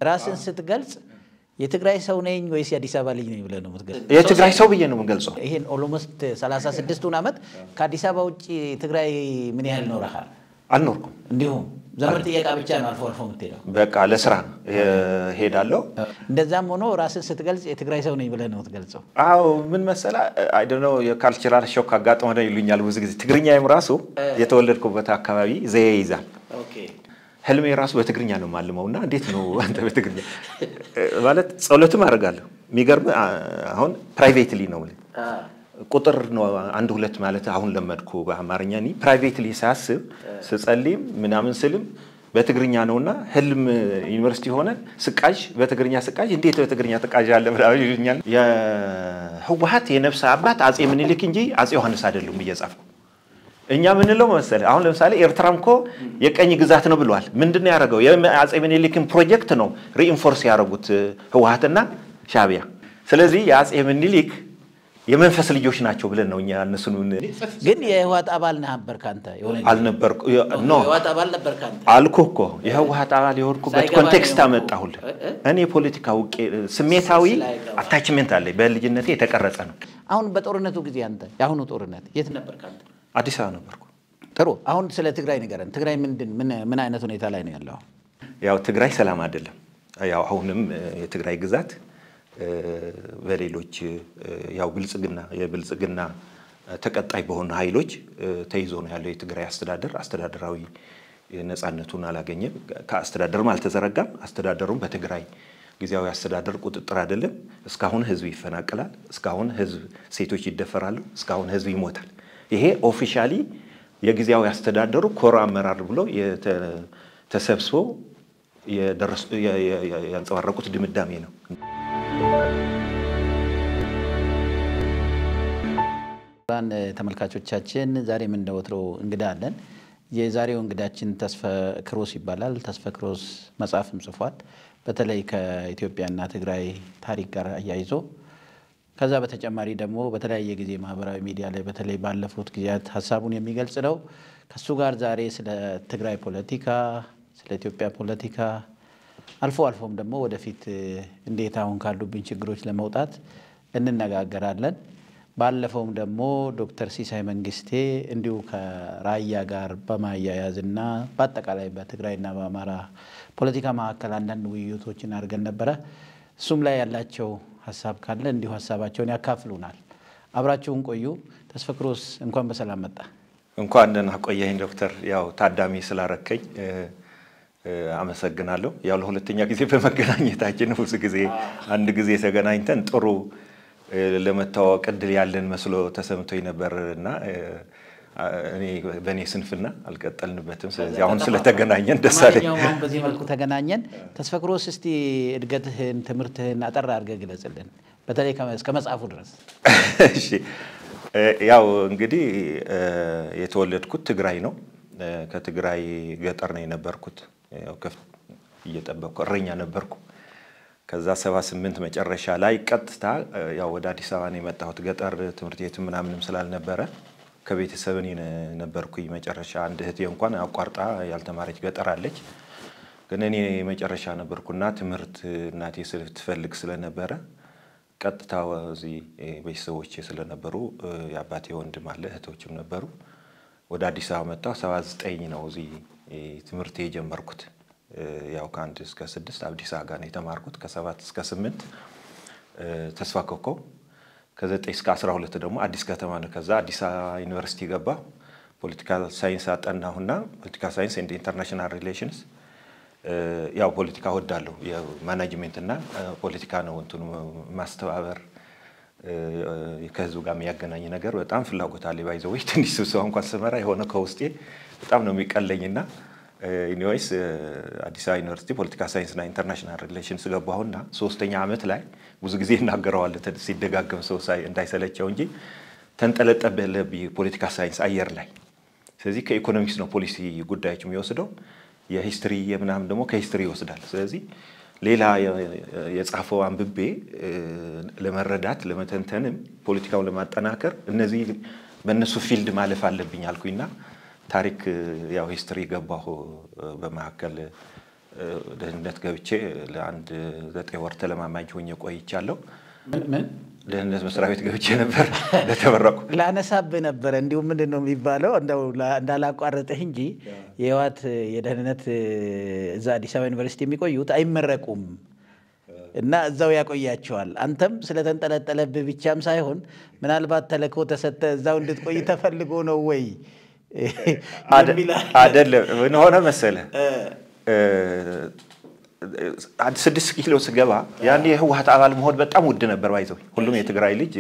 ራስን ስትገልጽ የትግራይ ሰው ነኝ ወይስ የአዲስ አበባ ልጅ ነኝ ብለህ ነው የምትገልጽ? የትግራይ ሰው ብዬ ነው የምገልጸው። ይሄን ኦሎሞስት 36ቱን ዓመት ከአዲስ አበባ ውጭ ትግራይ ምን ያህል ኖረሃል? አልኖርኩም። እንዲሁም ዘመድ ጥየቃ ብቻ ነው አልፎ አልፎ የምትሄደው። በቃ ለስራ ሄዳለሁ። እንደዛም ሆኖ ራስን ስትገልጽ የትግራይ ሰው ነኝ ብለህ ነው የምትገልጸው። አዎ ምን መሰላ አይደኖ የካልቸራል ሾክ አጋጥሞ ነው ይሉኛል ብዙ ጊዜ። ትግርኛዬም ራሱ የተወለድኩበት አካባቢ ዘዬ ይዛል። ህልሜ ራሱ በትግርኛ ነው የማልመው እና እንዴት ነው አንተ በትግርኛ ማለት ጸሎትም አደርጋለሁ። የሚገርም አሁን ፕራይቬትሊ ነው ቁጥር ነው አንድ ሁለት ማለት አሁን ለመድኩ በአማርኛ። እኔ ፕራይቬትሊ ሳስብ ስጸልይም ምናምን ስልም በትግርኛ ነውና ህልም ዩኒቨርሲቲ ሆነ ስቃዥ በትግርኛ ስቃዥ እንዴት በትግርኛ ትቃዥ አለ ምናምን ይሉኛል። የህወሀት የነፍስ አባት አጼ ምኒልክ እንጂ አጼ ዮሐንስ አይደሉም እየጻፍኩ እኛ ምንለው መሰለህ አሁን ለምሳሌ ኤርትራም እኮ የቀኝ ግዛት ነው ብለዋል። ምንድን ነው ያደረገው? የአጼ ምኒልክን ፕሮጀክት ነው ሪኢንፎርስ ያደረጉት ህወሀትና ሻዕቢያ። ስለዚህ የአጼ ምኒልክ የመንፈስ ልጆች ናቸው ብለን ነው እኛ እነሱን ግን የህወሓት አባል ነበርክ አንተ? የሆነ ጊዜ? አልነበርኩ ኖ የህወሓት አባል ነበርክ አንተ? አልኩህ እኮ የህወሀት አባል የሆንኩበት ሳይገባኝ ኮንቴክስት ነው። አመጣሁልህ። እኔ የፖለቲካ ውቄ ስሜታዊ ስላይገባ። አታችሜንት አለኝ በልጅነቴ የተቀረጸ ነው። አሁን በጦርነቱ ጊዜ አንተ የአሁኑ ጦርነት የት ነበርክ አንተ? አዲስ አበባ ነበርኩ። ጥሩ። አሁን ስለ ትግራይ ንገረን። ትግራይ ምንድን ምን ምን አይነት ሁኔታ ላይ ነው ያለው? ያው ትግራይ ሰላም አይደለም። ያው አሁንም እ፣ የትግራይ ግዛት እ፣ በሌሎች እ፣ ያው ብልጽግና የብልጽግና እ፣ ተቀጣይ በሆኑ ኃይሎች እ፣ ተይዞ ነው ያለው የትግራይ አስተዳደር። አስተዳደራዊ ነፃነቱን አላገኘም። ከአስተዳደርም አልተዘረጋም። አስተዳደሩም በትግራይ ጊዜያዊ አስተዳደር ቁጥጥር አይደለም። እስካሁን ህዝብ ይፈናቀላል። እስካሁን ህዝብ ሴቶች ይደፈራሉ። እስካሁን ህዝብ ይሞታል። ይሄ ኦፊሻሊ የጊዜያዊ አስተዳደሩ ኮር አመራር ብሎ የተ- ተሰብስበው የደረሱ- የ- የ- የ- ያንጸባረቁት ድምዳሜ ነው። ራን ተመልካቾቻችን ዛሬም እንደ ወትሮው እንግዳ አለን። የዛሬው እንግዳችን ተስፈ ክሮስ ይባላል። ተስፈ ክሮስ መጽሐፍም ጽፏል። በተለይ ከኢትዮጵያና ትግራይ ታሪክ ጋር አያይዞ ከዛ በተጨማሪ ደግሞ በተለያየ ጊዜ ማህበራዊ ሚዲያ ላይ በተለይ ባለፉት ጊዜያት ሀሳቡን የሚገልጽ ነው። ከሱ ጋር ዛሬ ስለ ትግራይ ፖለቲካ፣ ስለ ኢትዮጵያ ፖለቲካ አልፎ አልፎም ደግሞ ወደፊት እ፣ እንዴት አሁን ካሉብን ችግሮች ለመውጣት እንነጋገራለን። ባለፈውም ደግሞ ዶክተር ሲሳይ መንግስቴ እንዲሁ ከራያ ጋር በማያያዝና በአጠቃላይ በትግራይና በአማራ ፖለቲካ መካከል አንዳንድ ውይይቶችን አድርገን ነበረ። እሱም ላይ ያላቸው ሀሳብ ካለ እንዲሁ ሀሳባቸውን ያካፍሉናል። አብራችሁን ቆዩ። ተስፈክሮስ እንኳን በሰላም መጣ። እንኳን ደህና ቆየኝ ዶክተር። ያው ታዳሚ ስላረከኝ እ፣ እ፣ አመሰግናለሁ። ያው ለሁለተኛ ጊዜ በመገናኘታችን ብዙ ጊዜ አንድ ጊዜ ተገናኝተን ጥሩ እ፣ ለመተዋወቅ እድል ያለን መስሎ ተሰምቶኝ ነበር እና እ፣ እኔ በእኔ ስንፍና አልቀጠልንበትም። ስለዚህ አሁን ስለተገናኘን ደስ አለኝ። ለማንኛውም አሁን በዚህ መልኩ ተገናኘን። ተስፈክሮስ እስቲ እድገትህን፣ ትምህርትህን አጠር አድርገህ ግለጽልን፣ በተለይ ከመ- እስከ መጽሐፉ ድረስ። እሺ እ፣ ያው እንግዲህ እ፣ የተወለድኩት ትግራይ ነው። እ፣ ከትግራይ ገጠር ነው የነበርኩት። ያው ከፍ- እየጠበቅኩ እረኛ ነበርኩ። ከዛ ሰባ ስምንት መጨረሻ ላይ ቀጥታ እ፣ ያው ወደ አዲስ አበባ ነው የመጣሁት። ገጠር ትምህርት ቤትም ምናምንም ስላልነበረ ከቤተሰብ እኔ ነ- ነበርኩኝ መጨረሻ። አንድ እህቴ እንኳን አቋርጣ ያልተማረች ገጠር አለች። ግን እኔ መጨረሻ ነበርኩና ትምህርት እናቴ ስትፈልግ ስለነበረ ቀጥታ እዚህ ቤተሰቦቼ ስለነበሩ እ፣ የአባቴ ወንድም አለ እህቶችም ነበሩ። ወደ አዲስ አበባ መጣሁ። ሰባ ዘጠኝ ነው እዚህ እ፣ ትምህርት የጀመርኩት። እ፣ ያው ከአንድ እስከ ስድስት አዲስ አበባ ነው የተማርኩት። ከሰባት እስከ ስምንት እ፣ ተስፋ ኮከብ ከዘጠኝ እስከ አስራ ሁለት ደግሞ አዲስ ከተማ ነው። ከዛ አዲስ አበባ ዩኒቨርሲቲ ገባ። ፖለቲካል ሳይንስ አጠናሁና ፖለቲካል ሳይንስ ኤንድ ኢንተርናሽናል ሪሌሽንስ እ፣ ያው ፖለቲካ ወዳለሁ የማናጅሜንት እና እ፣ ፖለቲካ ነው እንትኑ ማስተባበር እ፣ ከህዝቡ ጋር የሚያገናኝ ነገር በጣም ፍላጎት አለ። ባይዘወይ ትንሽ ስብሰባ እንኳን ስመራ የሆነ ከውስጤ በጣም ነው የሚቀለኝና ኢኒዌይስ አዲስ አበባ ዩኒቨርሲቲ ፖለቲካ ሳይንስና ኢንተርናሽናል ሪሌሽንስ ገባሁና ሶስተኛ ዓመት ላይ ብዙ ጊዜ እናገረዋል ሲደጋገም ሰው ሳይ- እንዳይሰለቸው እንጂ ተንጠለጠበለብኝ ፖለቲካ ሳይንስ አየር ላይ ስለዚህ ከኢኮኖሚክስ ነው ፖሊሲ ጉዳዮች የሚወስደው የሂስትሪ የምናምን ደግሞ ከሂስትሪ ይወስዳል። ስለዚህ ሌላ የ- የጻፈው አንብቤ እ፣ ለመረዳት ለመተንተንም ፖለቲካውን ለማጠናከር እነዚህ በእነሱ ፊልድ ማለፍ አለብኝ አልኩኝና ታሪክ እ፣ ያው ሂስትሪ ገባሁ እ፣ በመካከል ደህንነት ገብቼ ለአንድ ዘጠኝ ወር ተለማማኝ ሆኜ ቆይቻለሁ። ምን ምን ደህንነት መስሪያ ቤት ገብቼ ነበር ለተመረቁ ላነሳብህ ነበረ። እንዲሁም ምንድን ነው የሚባለው እንደው ላ- እንዳላቋረጥህ እንጂ የህወሓት የደህንነት እዛ አዲስ አበባ ዩኒቨርሲቲ የሚቆዩት አይመረቁም እና እዛው ያቆያቸዋል። አንተም ስለተንጠለጠለብህ ብቻም ሳይሆን ምናልባት ተልእኮ ተሰጠ እዛው እንድትቆይ ተፈልጎ ነው ወይ የሚል አለ። አይደለም። ምን ሆነ መሰለህ አንድ ስድስት ኪሎ ስገባ ያን የህወሓት አባል መሆን በጣም ውድ ነበር። ባይዘው ሁሉም የትግራይ ልጅ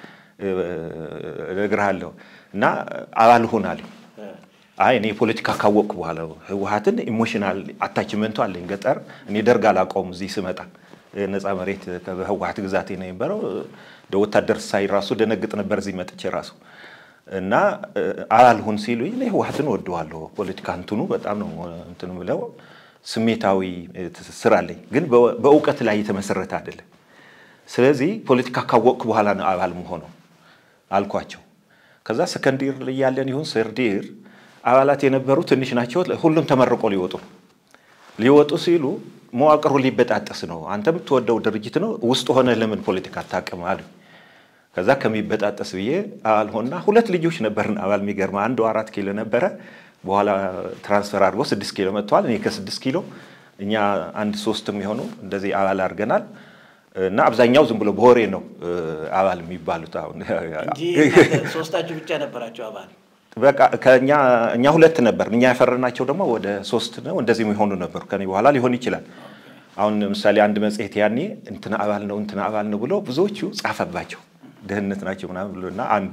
እነግርሃለሁ እና አባል ሁን አለኝ። አይ እኔ ፖለቲካ ካወቅኩ በኋላ ህወሓትን ኢሞሽናል አታችመንቱ አለኝ። ገጠር እኔ ደርግ አላውቀውም። እዚህ ስመጣ ነፃ መሬት በህወሓት ግዛቴ ነው የነበረው። እንደ ወታደር ሳይ ራሱ ደነግጥ ነበር እዚህ መጥቼ ራሱ እና አባል ሁን ሲሉኝ እኔ ህወሓትን ወደዋለሁ። ፖለቲካ እንትኑ በጣም ነው እንትን ብለው ስሜታዊ ትስስር አለኝ፣ ግን በእውቀት ላይ የተመሰረተ አይደለም። ስለዚህ ፖለቲካ ካወቅኩ በኋላ ነው አባል መሆነው አልኳቸው። ከዛ ሰከንዲር ላይ ያለን ይሁን ሰርዲር አባላት የነበሩ ትንሽ ናቸው። ሁሉም ተመርቆ ሊወጡ ነው። ሊወጡ ሲሉ መዋቅሩ ሊበጣጠስ ነው። አንተ የምትወደው ድርጅት ነው ውስጥ ሆነ ለምን ፖለቲካ አታውቅም አሉ። ከዛ ከሚበጣጠስ ብዬ አባል ሆና ሁለት ልጆች ነበርን አባል። የሚገርማ አንዱ አራት ኪሎ ነበረ። በኋላ ትራንስፈር አድርጎ ስድስት ኪሎ መጥተዋል። እኔ ከስድስት ኪሎ እኛ አንድ ሶስት የሚሆኑ እንደዚህ አባል አድርገናል። እና አብዛኛው ዝም ብሎ በወሬ ነው አባል የሚባሉት። አሁን እንጂ ሶስታችሁ ብቻ ነበራቸው አባል። በቃ ከእኛ እኛ ሁለት ነበር። እኛ ያፈረናቸው ደግሞ ወደ ሶስት ነው እንደዚህ የሚሆኑ ነበሩ። ከኔ በኋላ ሊሆን ይችላል። አሁን ለምሳሌ አንድ መጽሔት ያኔ እንትና አባል ነው እንትና አባል ነው ብሎ ብዙዎቹ ጻፈባቸው ደህንነት ናቸው ምናምን ብሎ እና አንዱ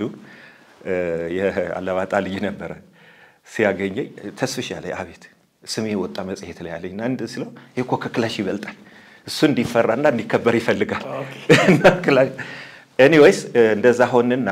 የአለባጣ ልጅ ነበረ ሲያገኘኝ ተስፍሽ ያለ አቤት ስሜ ወጣ መጽሔት ላይ ያለኝ እና እንድ ስለው ይህ እኮ ከክላሽ ይበልጣል እሱ እንዲፈራና እንዲከበር ይፈልጋል። ኤኒዌይስ እንደዛ ሆንና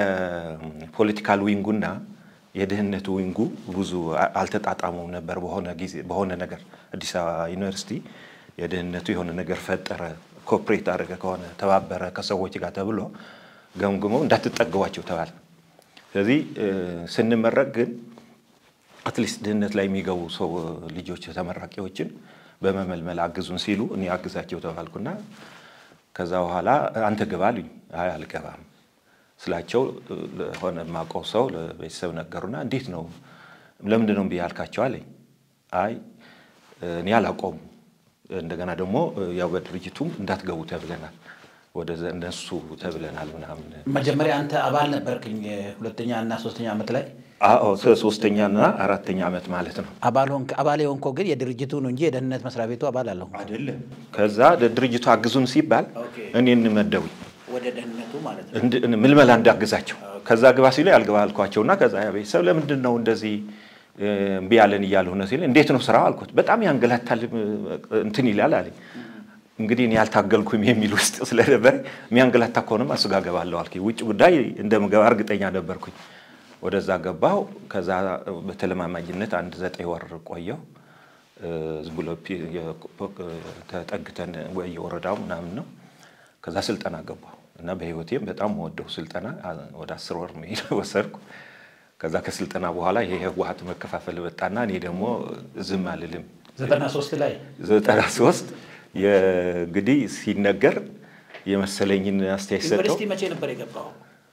የፖለቲካል ዊንጉና የደህንነቱ ዊንጉ ብዙ አልተጣጣሙም ነበር። በሆነ ጊዜ በሆነ ነገር አዲስ አበባ ዩኒቨርሲቲ የደህንነቱ የሆነ ነገር ፈጠረ፣ ኮፕሬት አደረገ ከሆነ ተባበረ ከሰዎች ጋር ተብሎ ገምግመው እንዳትጠገቧቸው ተባለ። ስለዚህ ስንመረቅ ግን አትሊስት ድህነት ላይ የሚገቡ ሰው ልጆች ተመራቂዎችን በመመልመል አግዙን ሲሉ እኔ አግዛቸው ተባልኩና ከዛ በኋላ አንተ ግባ አሉኝ። አይ አልገባም ስላቸው ለሆነ የማውቀው ሰው ለቤተሰብ ነገሩና እንዴት ነው ለምንድን ነው እምቢ ያልካቸው አለኝ። አይ እኔ አላውቀውም፣ እንደገና ደግሞ ያው በድርጅቱም እንዳትገቡ ተብለናል፣ ወደ እነሱ ተብለናል ምናምን መጀመሪያ አንተ አባል ነበርክኝ ሁለተኛ እና ሶስተኛ ዓመት ላይ አዎ ሶስተኛና አራተኛ ዓመት ማለት ነው። አባል ሆንክ። አባል የሆንከው ግን የድርጅቱ ነው እንጂ የደህንነት መስሪያ ቤቱ አባል አለሁ አይደለም። ከዛ ድርጅቱ አግዙን ሲባል እኔን መደቡኝ ወደ ደህንነቱ ማለት ነው። እንድ- ምልመላ እንዳግዛቸው። ከዛ ግባ ሲሉ ያልገባ አልኳቸውና ከዛ ያ ቤተሰብ ለምንድን ነው እንደዚህ እምቢ ያለን እያለ ሆነ ሲል እንዴት ነው ስራው አልኩት። በጣም ያንገላታል እንትን ይላል አለኝ። እንግዲህ እኔ ያልታገልኩም የሚል ውስጥ ስለነበር የሚያንገላታ ከሆነም እሱ ጋር ገባለሁ አልኩኝ። ውጭ ጉዳይ እንደምገባ እርግጠኛ ነበርኩኝ። ወደዛ ገባሁ። ከዛ በተለማማጅነት አንድ ዘጠኝ ወር ቆየሁ። ዝም ብሎ ፒ- የ- ተጠግተን የወረዳው ምናምን ነው። ከዛ ስልጠና ገባሁ እና በህይወቴም በጣም ወደው ስልጠና ወደ አስር ወር መሄድ ወሰድኩ። ከዛ ከስልጠና በኋላ ይሄ ህወሓት መከፋፈል መጣና እኔ ደግሞ ዝም አልልም። ዘጠና ሶስት ላይ ዘጠና ሶስት እንግዲህ ሲነገር የመሰለኝን አስተያየት ሰጠው። ዩኒቨርሲቲ መቼ ነበር የገባው?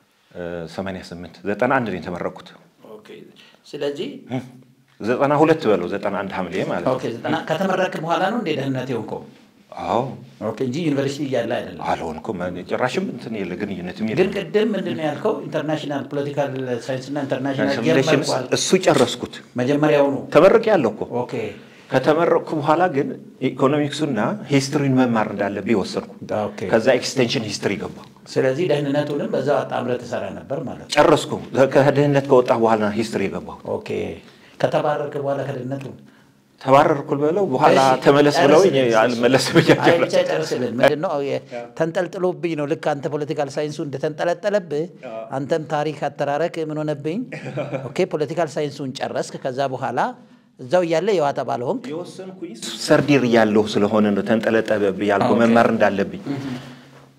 88 ዘጠና አንድ ነው የተመረኩት። ኦኬ። ስለዚህ ዘጠና ሁለት በለው ዘጠና አንድ ሐምሌ ማለት ነው። ኦኬ፣ ዘጠና ከተመረክ በኋላ ነው እንደ ደህንነት የሆንከው? አዎ ኦኬ፣ እንጂ ዩኒቨርሲቲ እያለ አይደለም። አልሆንኩም። ጭራሽም እንትን የለ ግንኙነትም ግን የለ ቅድም ምንድን ነው ያልከው? ኢንተርናሽናል ፖለቲካል ሳይንስ እና ኢንተርናሽናል ሪሌሽንስ ጀመርኩ አልክ። እሱ ጨረስኩት። መጀመሪያውኑ ተመርቄ ያለው እኮ ኦኬ ከተመረቅኩ በኋላ ግን ኢኮኖሚክሱና ሂስትሪን መማር እንዳለብኝ ወሰንኩ። ኦኬ። ከዛ ኤክስቴንሽን ሂስትሪ ገባሁ። ስለዚህ ደህንነቱንም በዛው አጣምረህ ትሰራ ነበር ማለት ነው። ጨረስኩ። ከድህነት ከወጣ በኋላ ሂስትሪ የገባሁ። ኦኬ። ከተባረርክ በኋላ ከደህንነቱ ተባረርኩ ብለው በኋላ እሺ፣ ተመለስ ብለውኝ ጨርስልን። አልመለስም አይ ብያቸው ብቻ ጨርስልን። ምንድን ነው የ- ተንጠልጥሎብኝ ነው። ልክ አንተ ፖለቲካል ሳይንሱ እንደተንጠለጠለብህ አንተም ታሪክ አተራረክ ምን ሆነብኝ? ኦኬ ፖለቲካል ሳይንሱን ጨረስክ። ከዛ በኋላ እዛው እያለ የህወሓት አባል ሆንክ። ሰርዲር እያለሁ ስለሆነ ነው ተንጠለጠለብኝ ያልኩህ መማር እንዳለብኝ። ግን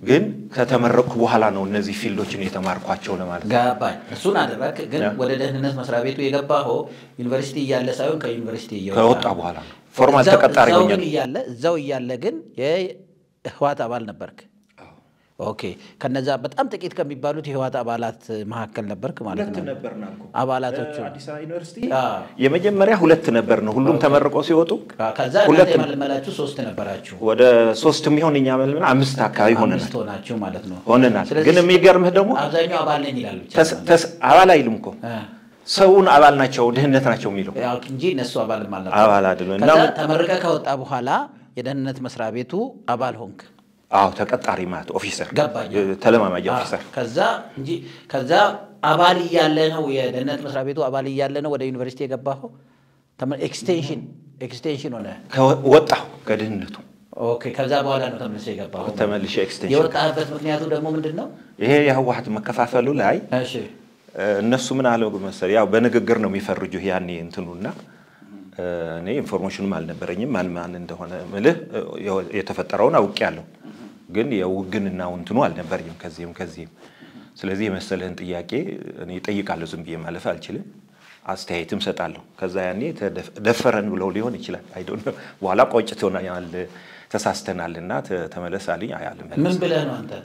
ከተመረቅኩ በኋላ ነው እነዚህ ፊልዶችን የተማርኳቸው ለማለት ነው። ገባኝ። እሱን አደረግ። ግን ያ። ወደ ደህንነት መስሪያ ቤቱ የገባኸው ዩኒቨርሲቲ እያለ ሳይሆን ከዩኒቨርሲቲ እየወጣ ከወጣ በኋላ ነው ፎርማል እዛው- ተቀጣሪ እዛው ሆኜ ግን ነው። እያለ እዛው እያለ ግን የህዋት አባል ነበርክ። ኦኬ። ከነዛ በጣም ጥቂት ከሚባሉት የህዋት አባላት መካከል ነበርክ ማለት ሁለት ነው። ነበርን አልኩህ። አባላቶቹ አዲስ አበባ ዩኒቨርሲቲ አዎ። የመጀመሪያ ሁለት ነበር ነው ሁሉም ተመርቀው ሲወጡ ከዛ ሁለት እናንተ የመለመላችሁ ሶስት ነበራችሁ። ወደ ሶስት የሚሆን እኛ መልምል አምስት አካባቢ ሆነናል አምስት ሆናችሁ ማለት ነው። ሆነናል። ስለዚህ ግን የሚገርምህ ደግሞ አብዛኛው አባል ነኝ ይላሉ ብቻ ተስ- ተስ- አባል አይልም እኮ እ። ሰውን አባል ናቸው ድህነት ናቸው የሚለው ያው እንጂ እነሱ አባል ማለት አባል አይደለም። እና ከዛ ተመርቀህ ከወጣ በኋላ የደህንነት መስሪያ ቤቱ አባል ሆንክ። አዎ ተቀጣሪ ማለት ኦፊሰር ገባኝ። ተለማማጅ ኦፊሰር ከዛ እንጂ ከዛ አባል እያለ ነው የደህንነት መስሪያ ቤቱ አባል እያለ ነው ወደ ዩኒቨርሲቲ የገባኸው። ተመ- ኤክስቴንሽን ኤክስቴንሽን ሆነ። ከወ- ወጣሁ ከድህነቱ ኦኬ። ከዛ በኋላ ነው ተመልሰ የገባኸው። ተመልሼ ኤክስቴንሽን የወጣህበት ምክንያቱ ደግሞ ምንድን ነው? ይሄ የህወሀት መከፋፈሉ ላይ እሺ እ፣ እነሱ ምን አለው መሰለህ ያው በንግግር ነው የሚፈርጁህ ያኔ እንትኑና እ፣ እኔ ኢንፎርሜሽኑም አልነበረኝም ማን ማን እንደሆነ ምልህ እ፣ የተፈጠረውን አውቄያለሁ ግን የውግንናው እንትኑ አልነበረኝም ከዚህም ከዚህም ስለዚህ የመሰለህን ጥያቄ እኔ እጠይቃለሁ ዝም ብዬ ማለፍ አልችልም አስተያየትም ሰጣለሁ ከዛ ያኔ ተደፍ- ደፈረን ብለው ሊሆን ይችላል አይ ዶንት ኖ በኋላ ቆጭቶናል ተሳስተናልና ተ- ተመለስ አለኝ አይ አልመለስም ምን ብለህ ነው አንተ?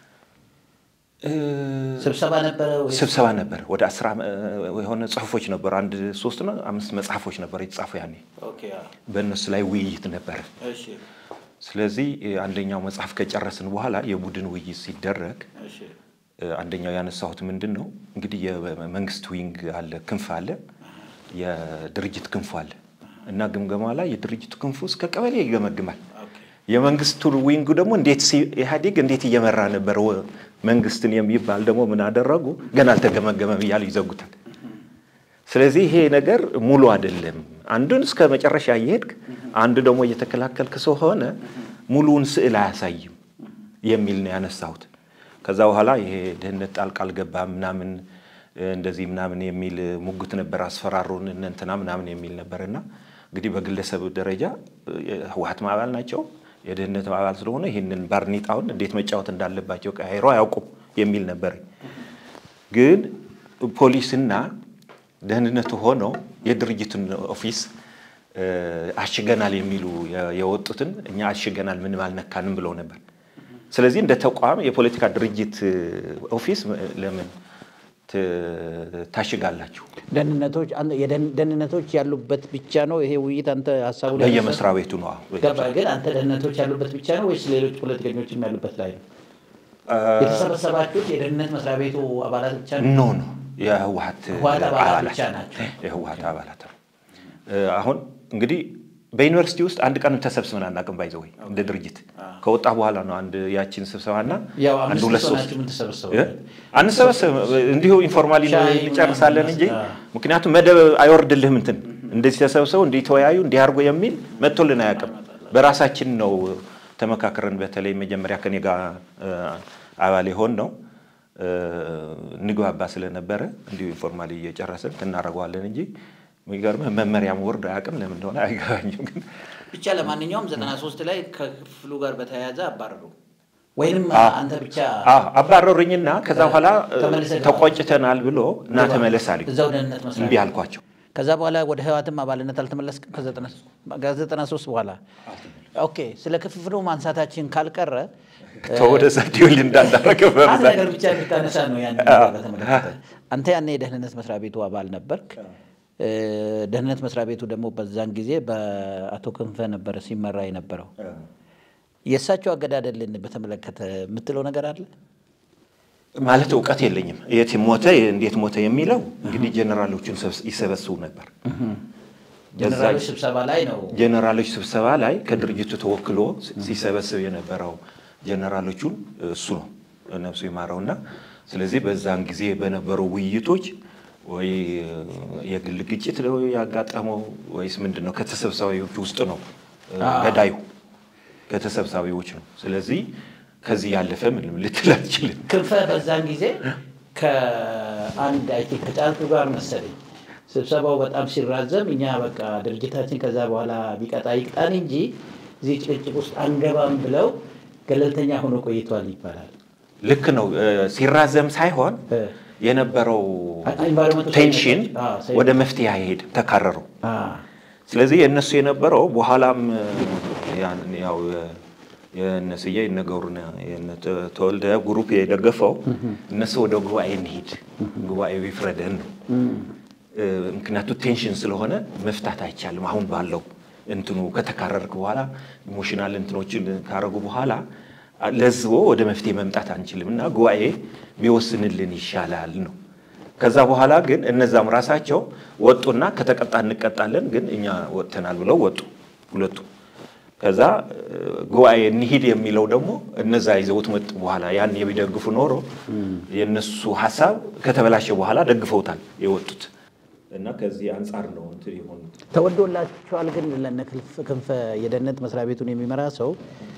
ስብሰባ ነበረ ወይ? ስብሰባ ነበር። ወደ አስራ የሆነ ጽሁፎች ነበሩ። አንድ ሶስት ነው አምስት መጽሐፎች ነበሩ የተጻፉ ያኔ ኦኬ አዎ። በእነሱ ላይ ውይይት ነበረ። እሺ ስለዚህ አንደኛው መጽሐፍ ከጨረስን በኋላ የቡድን ውይይት ሲደረግ እሺ አንደኛው ያነሳሁት ምንድን ነው እንግዲህ የመንግስት ዊንግ አለ፣ ክንፍ አለ፣ የድርጅት ክንፉ አለ እና ግምገማ ላይ የድርጅቱ ክንፉ እስከ ቀበሌ ይገመግማል። ኦኬ የመንግስቱ ዊንጉ ደግሞ እንዴት ሲ- ኢህአዴግ እንዴት እየመራ ነበር ወ- መንግስትን የሚባል ደግሞ ምን አደረጉ? ገና አልተገመገመም እያሉ ይዘጉታል። ስለዚህ ይሄ ነገር ሙሉ አይደለም። አንዱን እስከ መጨረሻ እየሄድክ አንዱ ደግሞ እየተከላከልክ ስለሆነ ሙሉውን ስዕል አያሳይም የሚል ነው ያነሳሁት። ከዛ በኋላ ይሄ ድህነት ጣልቃ አልገባም ምናምን እንደዚህ ምናምን የሚል ሙግት ነበር። አስፈራሩን እነ እንትና ምናምን የሚል ነበር እና እንግዲህ በግለሰብ ደረጃ ህወሀት አባል ናቸው የድህነት አባል ስለሆነ ይህንን ባርኔጣውን እንዴት መጫወት እንዳለባቸው ቀያይሮ አያውቁም የሚል ነበር። ግን ፖሊስና ደህንነቱ ሆነው የድርጅቱን ኦፊስ አሽገናል የሚሉ የወጡትን እኛ አሽገናል ምንም አልነካንም ብለው ነበር። ስለዚህ እንደ ተቋም የፖለቲካ ድርጅት ኦፊስ ለምን ታሽጋላችሁ? ደህንነቶች አንተ- የደህን- ደህንነቶች ያሉበት ብቻ ነው ይሄ ውይይት አንተ ሀሳቡ ላይ በየመስሪያ ቤቱ ነው። ገባ። ግን አንተ ደህንነቶች ያሉበት ብቻ ነው ወይስ ሌሎች ፖለቲከኞችም ያሉበት ላይ ነው የተሰበሰባችሁት? የደህንነት መስሪያ ቤቱ አባላት ብቻ ነው? ኖ ኖ የህወሀት ህወሀት አባላት አባላት ብቻ ናቸው። የህወሀት አባላት ነው። አሁን እንግዲህ በዩኒቨርሲቲ ውስጥ አንድ ቀን ተሰብስበን አናውቅም። ባይዘ ወይ እንደ ድርጅት ከወጣ በኋላ ነው አንድ ያቺን ስብሰባና ያው አንድ አምስት ሁለት ሰው ሶስት ናችሁ የምትሰበሰቡ እ? አንሰበሰብም እንዲሁ ኢንፎርማሊ ሻይ እንጨርሳለን እንጂ ምናምን ምክንያቱም መደብ አይወርድልህም። እንትን እንደዚህ ተሰብሰቡ እንዲተወያዩ እንዲያርጉ የሚል መጥቶልን አያውቅም። በራሳችን ነው ተመካክረን፣ በተለይ መጀመሪያ ከኔ ጋር እ፣ አባል የሆን ነው እ፣ እንግባባ ስለነበረ እንዲሁ ኢንፎርማሊ እየጨረስን እናደርገዋለን እንጂ የሚገርምህ መመሪያም ወርድ አያውቅም። ለምን እንደሆነ አይገባኝም ግን ብቻ ለማንኛውም ዘጠና ሶስት ላይ ከክፍሉ ጋር በተያያዘ አባረሩ ወይንም አዎ። አንተ ብቻ አዎ አባረሩኝና ከዛ በኋላ እ፣ ተመልሰህ ገባ። ተቆጭተናል ብሎ እና ተመለስ አሉኝ። እዛው ደህንነት መስሪያ እምቢ ቤት። አልኳቸው። ከዛ በኋላ ወደ ህዋትም አባልነት አልተመለስክም? ከዘጠና ሶስት በኋላ ኦኬ። ስለ ክፍፍሉ ማንሳታችን ካልቀረ ተወደዛ ዲውል እንዳዳረገ አንድ በብዛት ነገር ብቻ እንድታነሳ ነው ያን ነገር በተመለከተ። አንተ ያኔ የደህንነት መስሪያ ቤቱ አባል ነበርክ። እ፣ ደህንነት መስሪያ ቤቱ ደግሞ በዛን ጊዜ በአቶ ክንፈ ነበረ ሲመራ የነበረው። የእሳቸው አገዳደልን በተመለከተ የምትለው ነገር አለ? ማለት እውቀት የለኝም። የት ሞተ እንዴት ሞተ የሚለው እንግዲህ ጀነራሎቹን ሰብስ- ይሰበስቡ ነበር። ጀነራሎች በዛ ስብሰባ ላይ ነው ጀነራሎች ስብሰባ ላይ ከድርጅቱ ተወክሎ ሲሰበስብ የነበረው ጀነራሎቹን እሱ ነው ነፍሱ ይማረውና፣ ስለዚህ በዛን ጊዜ በነበሩ ውይይቶች ወይ የግል ግጭት ነው ያጋጠመው ወይስ ምንድን ነው? ከተሰብሳቢዎች ውስጥ ነው ገዳዩ ከተሰብሳቢዎች ነው። ስለዚህ ከዚህ ያለፈ ምንም ልትል አትችልም። ክንፈ በዛን ጊዜ ከአንድ አይ ቲንክ ከጫልቱ ጋር መሰለኝ ስብሰባው በጣም ሲራዘም እኛ በቃ ድርጅታችን ከዛ በኋላ ቢቀጣ ይቅጣን እንጂ እዚህ ጭቅጭቅ ውስጥ አንገባም ብለው ገለልተኛ ሆኖ ቆይቷል ይባላል። ልክ ነው። ሲራዘም ሳይሆን የነበረው ቴንሽን ወደ መፍትሄ አይሄድም፣ ተካረረው። ስለዚህ የእነሱ የነበረው በኋላም ያው የነስዬ የነገሩን ተወልደ ግሩፕ የደገፈው እነሱ ወደ ጉባኤ እንሂድ ጉባኤው ይፍረደን ነው። ምክንያቱ ቴንሽን ስለሆነ መፍታት አይቻልም። አሁን ባለው እንትኑ ከተካረርክ በኋላ ኢሞሽናል እንትኖችን ካረጉ በኋላ ለዝቦ ወደ መፍትሄ መምጣት አንችልም እና ጉባኤ ቢወስንልን ይሻላል ነው። ከዛ በኋላ ግን እነዛም ራሳቸው ወጡና ከተቀጣ እንቀጣለን፣ ግን እኛ ወጥተናል ብለው ወጡ ሁለቱ። ከዛ ጉባኤ እንሂድ የሚለው ደግሞ እነዛ ይዘውት መጡ። በኋላ ያን የሚደግፉ ኖሮ የእነሱ ሀሳብ ከተበላሸ በኋላ ደግፈውታል የወጡት እና ከዚህ አንጻር ነው እንትን የሆኑ ተወዶላቸዋል። ግን ለነ ክንፈ የደህንነት መስሪያ ቤቱን የሚመራ ሰው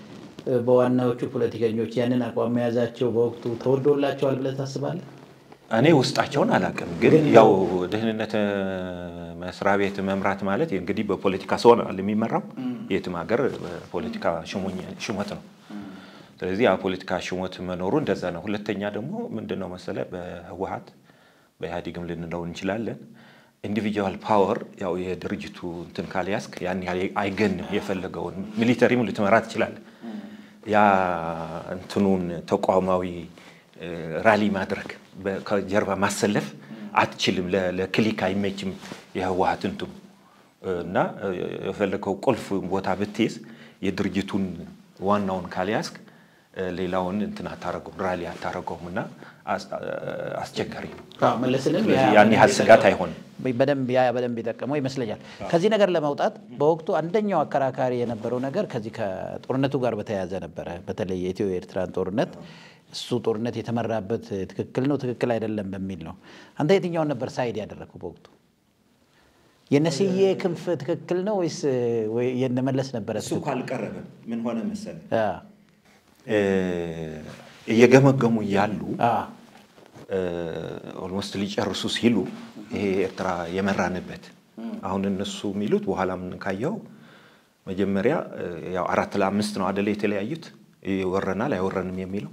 በዋናዎቹ ፖለቲከኞች ያንን አቋም መያዛቸው በወቅቱ ተወዶላቸዋል ብለህ ታስባለህ? እኔ ውስጣቸውን አላውቅም፣ ግን ያው ደህንነት መስሪያ ቤት መምራት ማለት እንግዲህ በፖለቲካ ሰው ነው የሚመራው። የትም ሀገር በፖለቲካ ሹመት ነው። ስለዚህ ያ ፖለቲካ ሹመት መኖሩ እንደዛ ነው። ሁለተኛ ደግሞ ምንድን ነው መሰለ በህወሀት በኢህአዴግም ልንለው እንችላለን ኢንዲቪጁዋል ፓወር ያው የድርጅቱ እንትን ካልያዝክ ያን ያህል አይገንም። የፈለገውን ሚሊተሪም ልትመራ ትችላለህ። ያ እንትኑን ተቋማዊ ራሊ ማድረግ ከጀርባ ማሰለፍ አትችልም። ለክሊክ አይመችም የህወሀት እንትኑ እና የፈለገው ቁልፍ ቦታ ብትይዝ የድርጅቱን ዋናውን ካልያዝክ ሌላውን እንትን አታረገውም፣ ራሊ አታረገውም እና አስቸጋሪ ነው። መለስንም ያን ያህል ስጋት አይሆንም። በደንብ ያ በደንብ የጠቀመው ይመስለኛል። ከዚህ ነገር ለመውጣት በወቅቱ አንደኛው አከራካሪ የነበረው ነገር ከዚህ ከጦርነቱ ጋር በተያያዘ ነበረ። በተለይ የኢትዮ ኤርትራን ጦርነት እሱ ጦርነት የተመራበት ትክክል ነው ትክክል አይደለም በሚል ነው። አንተ የትኛውን ነበር ሳይድ ያደረግከው በወቅቱ? የነስዬ ክንፍ ትክክል ነው ወይስ የነመለስ ነበረ? እሱ እኮ አልቀረበም። ምን ሆነ መሰለህ እየገመገሙ እያሉ ኦልሞስት ሊጨርሱ ሲሉ ይሄ ኤርትራ የመራንበት አሁን እነሱ የሚሉት በኋላ ምን ካየው መጀመሪያ ያው አራት ለአምስት ነው አደለ የተለያዩት ይወረናል አይወረንም የሚለው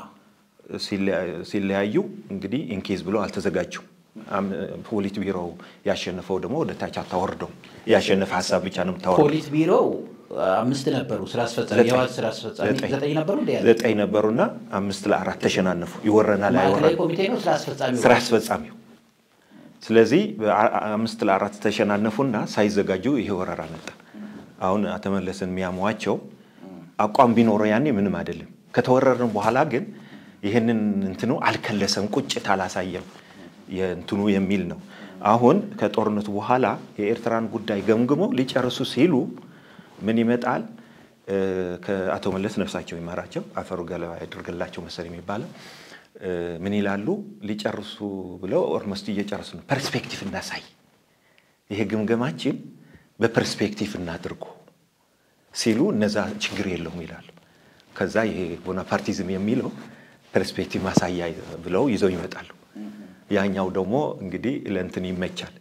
ሲለያዩ እንግዲህ ኢንኬዝ ብሎ አልተዘጋጁም። ፖሊት ቢሮው ያሸነፈው ደግሞ ወደ ታች አታወርደው ያሸነፈ ሀሳብ ብቻ ነው የምታወርደው። ፖሊት ቢሮው አምስት ነበሩ ስራ አስፈጻሚ የህወሓት ስራ አስፈጻሚ ዘጠኝ ነበሩ እንደ ያዘ ዘጠኝ ነበሩና አምስት ለአራት ተሸናነፉ። ይወረናል ማዕከላዊ አይወረንም ኮሚቴ ነው ስራ አስፈጻሚ ስራ አስፈጻሚው። ስለዚህ አምስት ለአራት ተሸናነፉና ሳይዘጋጁ ይሄ ወረራ መጣ። አሁን አተመለስን የሚያሟቸው አቋም ቢኖረው ያኔ ምንም አይደለም። ከተወረርን በኋላ ግን ይህንን እንትኑ አልከለሰም፣ ቁጭት አላሳየም የእንትኑ የሚል ነው። አሁን ከጦርነቱ በኋላ የኤርትራን ጉዳይ ገምግመው ሊጨርሱ ሲሉ ምን ይመጣል? ከአቶ መለስ ነፍሳቸው ይማራቸው አፈሩ ገለባ ያድርግላቸው መሰል የሚባለው ምን ይላሉ? ሊጨርሱ ብለው ኦልሞስት እየጨረሱ ነው። ፐርስፔክቲቭ እናሳይ፣ ይሄ ግምገማችን በፐርስፔክቲቭ እናድርጎ ሲሉ እነዛ ችግር የለውም ይላሉ። ከዛ ይሄ ቦናፓርቲዝም የሚለው ፐርስፔክቲቭ ማሳያ ብለው ይዘው ይመጣሉ። ያኛው ደግሞ እንግዲህ ለእንትን ይመቻል።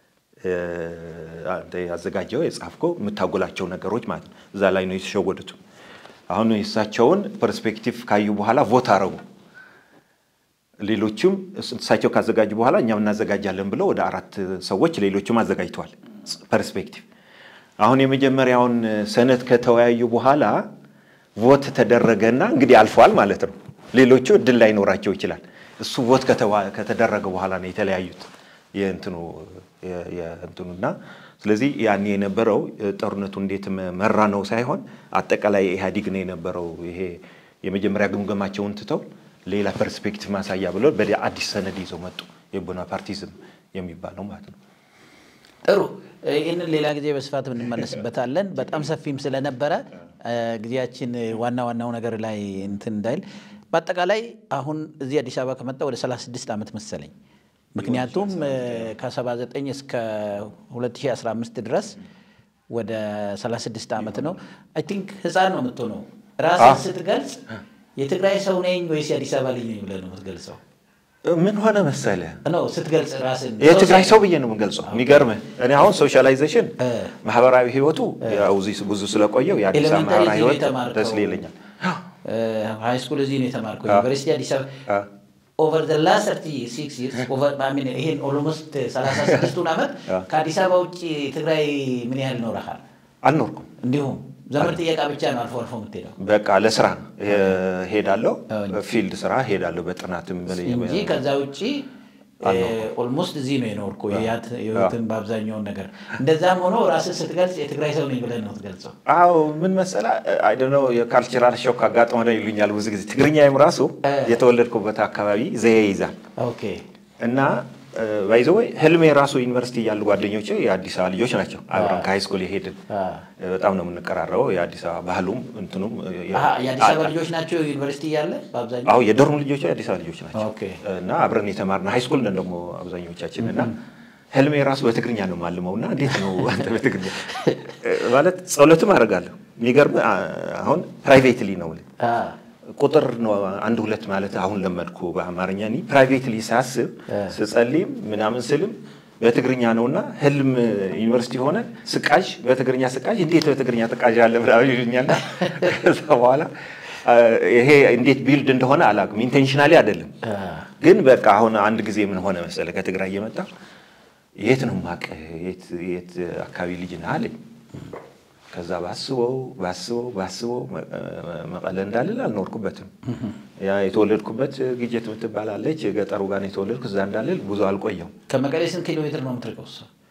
አንተ ያዘጋጀው የጻፍከው የምታጎላቸው ነገሮች ማለት ነው። እዛ ላይ ነው የተሸወዱት። አሁን የእሳቸውን ፐርስፔክቲቭ ካዩ በኋላ ቮት አረጉ። ሌሎችም እሳቸው ካዘጋጁ በኋላ እኛም እናዘጋጃለን ብለው ወደ አራት ሰዎች ሌሎችም አዘጋጅተዋል ፐርስፔክቲቭ። አሁን የመጀመሪያውን ሰነድ ከተወያዩ በኋላ ቮት ተደረገና እንግዲህ አልፏል ማለት ነው። ሌሎቹ እድል ላይኖራቸው ይችላል። እሱ ቮት ከተደረገ በኋላ ነው የተለያዩት የእንትኑ የእንትኑና ስለዚህ ያኔ የነበረው ጦርነቱ እንዴት መራ ነው ሳይሆን አጠቃላይ ኢህአዲግ ነው የነበረው። ይሄ የመጀመሪያ ግምገማቸውን ትተው ሌላ ፐርስፔክቲቭ ማሳያ ብለው በአዲስ ሰነድ ይዘው መጡ። የቦናፓርቲዝም የሚባለው ማለት ነው። ጥሩ ይህንን ሌላ ጊዜ በስፋት እንመለስበታለን። በጣም ሰፊም ስለነበረ ጊዜያችን ዋና ዋናው ነገር ላይ እንትን እንዳይል በአጠቃላይ አሁን እዚህ አዲስ አበባ ከመጣ ወደ 36 ዓመት መሰለኝ። ምክንያቱም ከ79 እስከ 2015 ድረስ ወደ 36 ዓመት ነው። አይ ቲንክ ህፃን ነው የምትሆነው። ራስን ስትገልጽ የትግራይ ሰው ነኝ ወይስ የአዲስ አበባ ልጅ ነኝ ብለህ ነው የምትገልጸው? ምን ሆነ መሰለ ነው ስትገልጽ ራስን የትግራይ ሰው ብዬ ነው የምገልጸው። የሚገርምህ እኔ አሁን ሶሻላይዜሽን ማህበራዊ ህይወቱ ያው እዚህ ብዙ ስለቆየው የአዲስ አበባ ኤሌመንታሪ ማህበራዊ እዚህ ነው ህይወት የተማርከው። ደስ ይለኛል። ሃይ ስኩል እዚህ ነው የተማርከው። ዩኒቨርሲቲ አዲስ አበባ ኦቨር ዘ ላስት ሰርቲ ሲክስ ይሄን ኦልሞስት ሰላሳ ስድስቱን ዓመት ከአዲስ አበባ ውጭ ትግራይ ምን ያህል ኖረሃል? አልኖርኩም። እንዲሁም ዘመድ ጥየቃ ብቻ ነው አልፎ አልፎ የምትሄደው በቃ ለስራ ሄዳለሁ፣ ፊልድ ስራ ሄዳለሁ። በጥናትም እንጂ ከዛ ውጭ ኦልሞስት እዚህ ነው የኖርኩ ህይወትን በአብዛኛውን ነገር። እንደዛም ሆኖ ራስን ስትገልጽ የትግራይ ሰው ነኝ ብለህ ነው ትገልጸው። አዎ ምን መሰለህ አይደነው የካልቸራል ሾክ አጋጥሞ ነው ይሉኛል ብዙ ጊዜ። ትግርኛዬም ራሱ የተወለድኩበት አካባቢ ዘዬ ይዛል ኦኬ እና ባይዘ ወይ ህልሜ የራሱ ዩኒቨርሲቲ ያሉ ጓደኞች የአዲስ አበባ ልጆች ናቸው። አብረን ከሃይስኩል የሄድን በጣም ነው የምንቀራረበው። የአዲስ አበባ ባህሉም እንትኑም የአዲስ አበባ ልጆች ናቸው ዩኒቨርሲቲ እያለ በአብዛኛው አዎ የዶርም ልጆች የአዲስ አበባ ልጆች ናቸው ኦኬ እና አብረን የተማርነው ሃይስኩል ነን ደግሞ አብዛኞቻችን እና ህልሜ የራሱ በትግርኛ ነው የማልመው እና እንዴት ነው አንተ በትግርኛ ማለት ጸሎትም አደርጋለሁ። የሚገርም አሁን ፕራይቬትሊ ነው ቁጥር ነው አንድ ሁለት ማለት አሁን ለመድኩ በአማርኛ እኔ ፕራይቬትሊ ሳስብ ስጸልይም ምናምን ስልም በትግርኛ ነውና ህልም ዩኒቨርሲቲ ሆነ ስቃዥ በትግርኛ ስቃዥ እንዴት በትግርኛ ተቃዥ አለ ምናምን ይሉኛል። ከዛ በኋላ ይሄ እንዴት ቢልድ እንደሆነ አላውቅም። ኢንቴንሽናሊ አይደለም ግን በቃ አሁን አንድ ጊዜ ምን ሆነ መሰለ ከትግራይ እየመጣ የት ነው የማውቅህ የት አካባቢ ልጅ ነህ አለኝ። ከዛ ባስበው ባስበው ባስበው መቀለ እንዳልል አልኖርኩበትም። ያ የተወለድኩበት ግጀት የምትባላለች ገጠሩ ጋር የተወለድኩ እዛ እንዳልል ብዙ አልቆየው። ከመቀሌ ስንት ኪሎ ሜትር ነው የምትርቀው?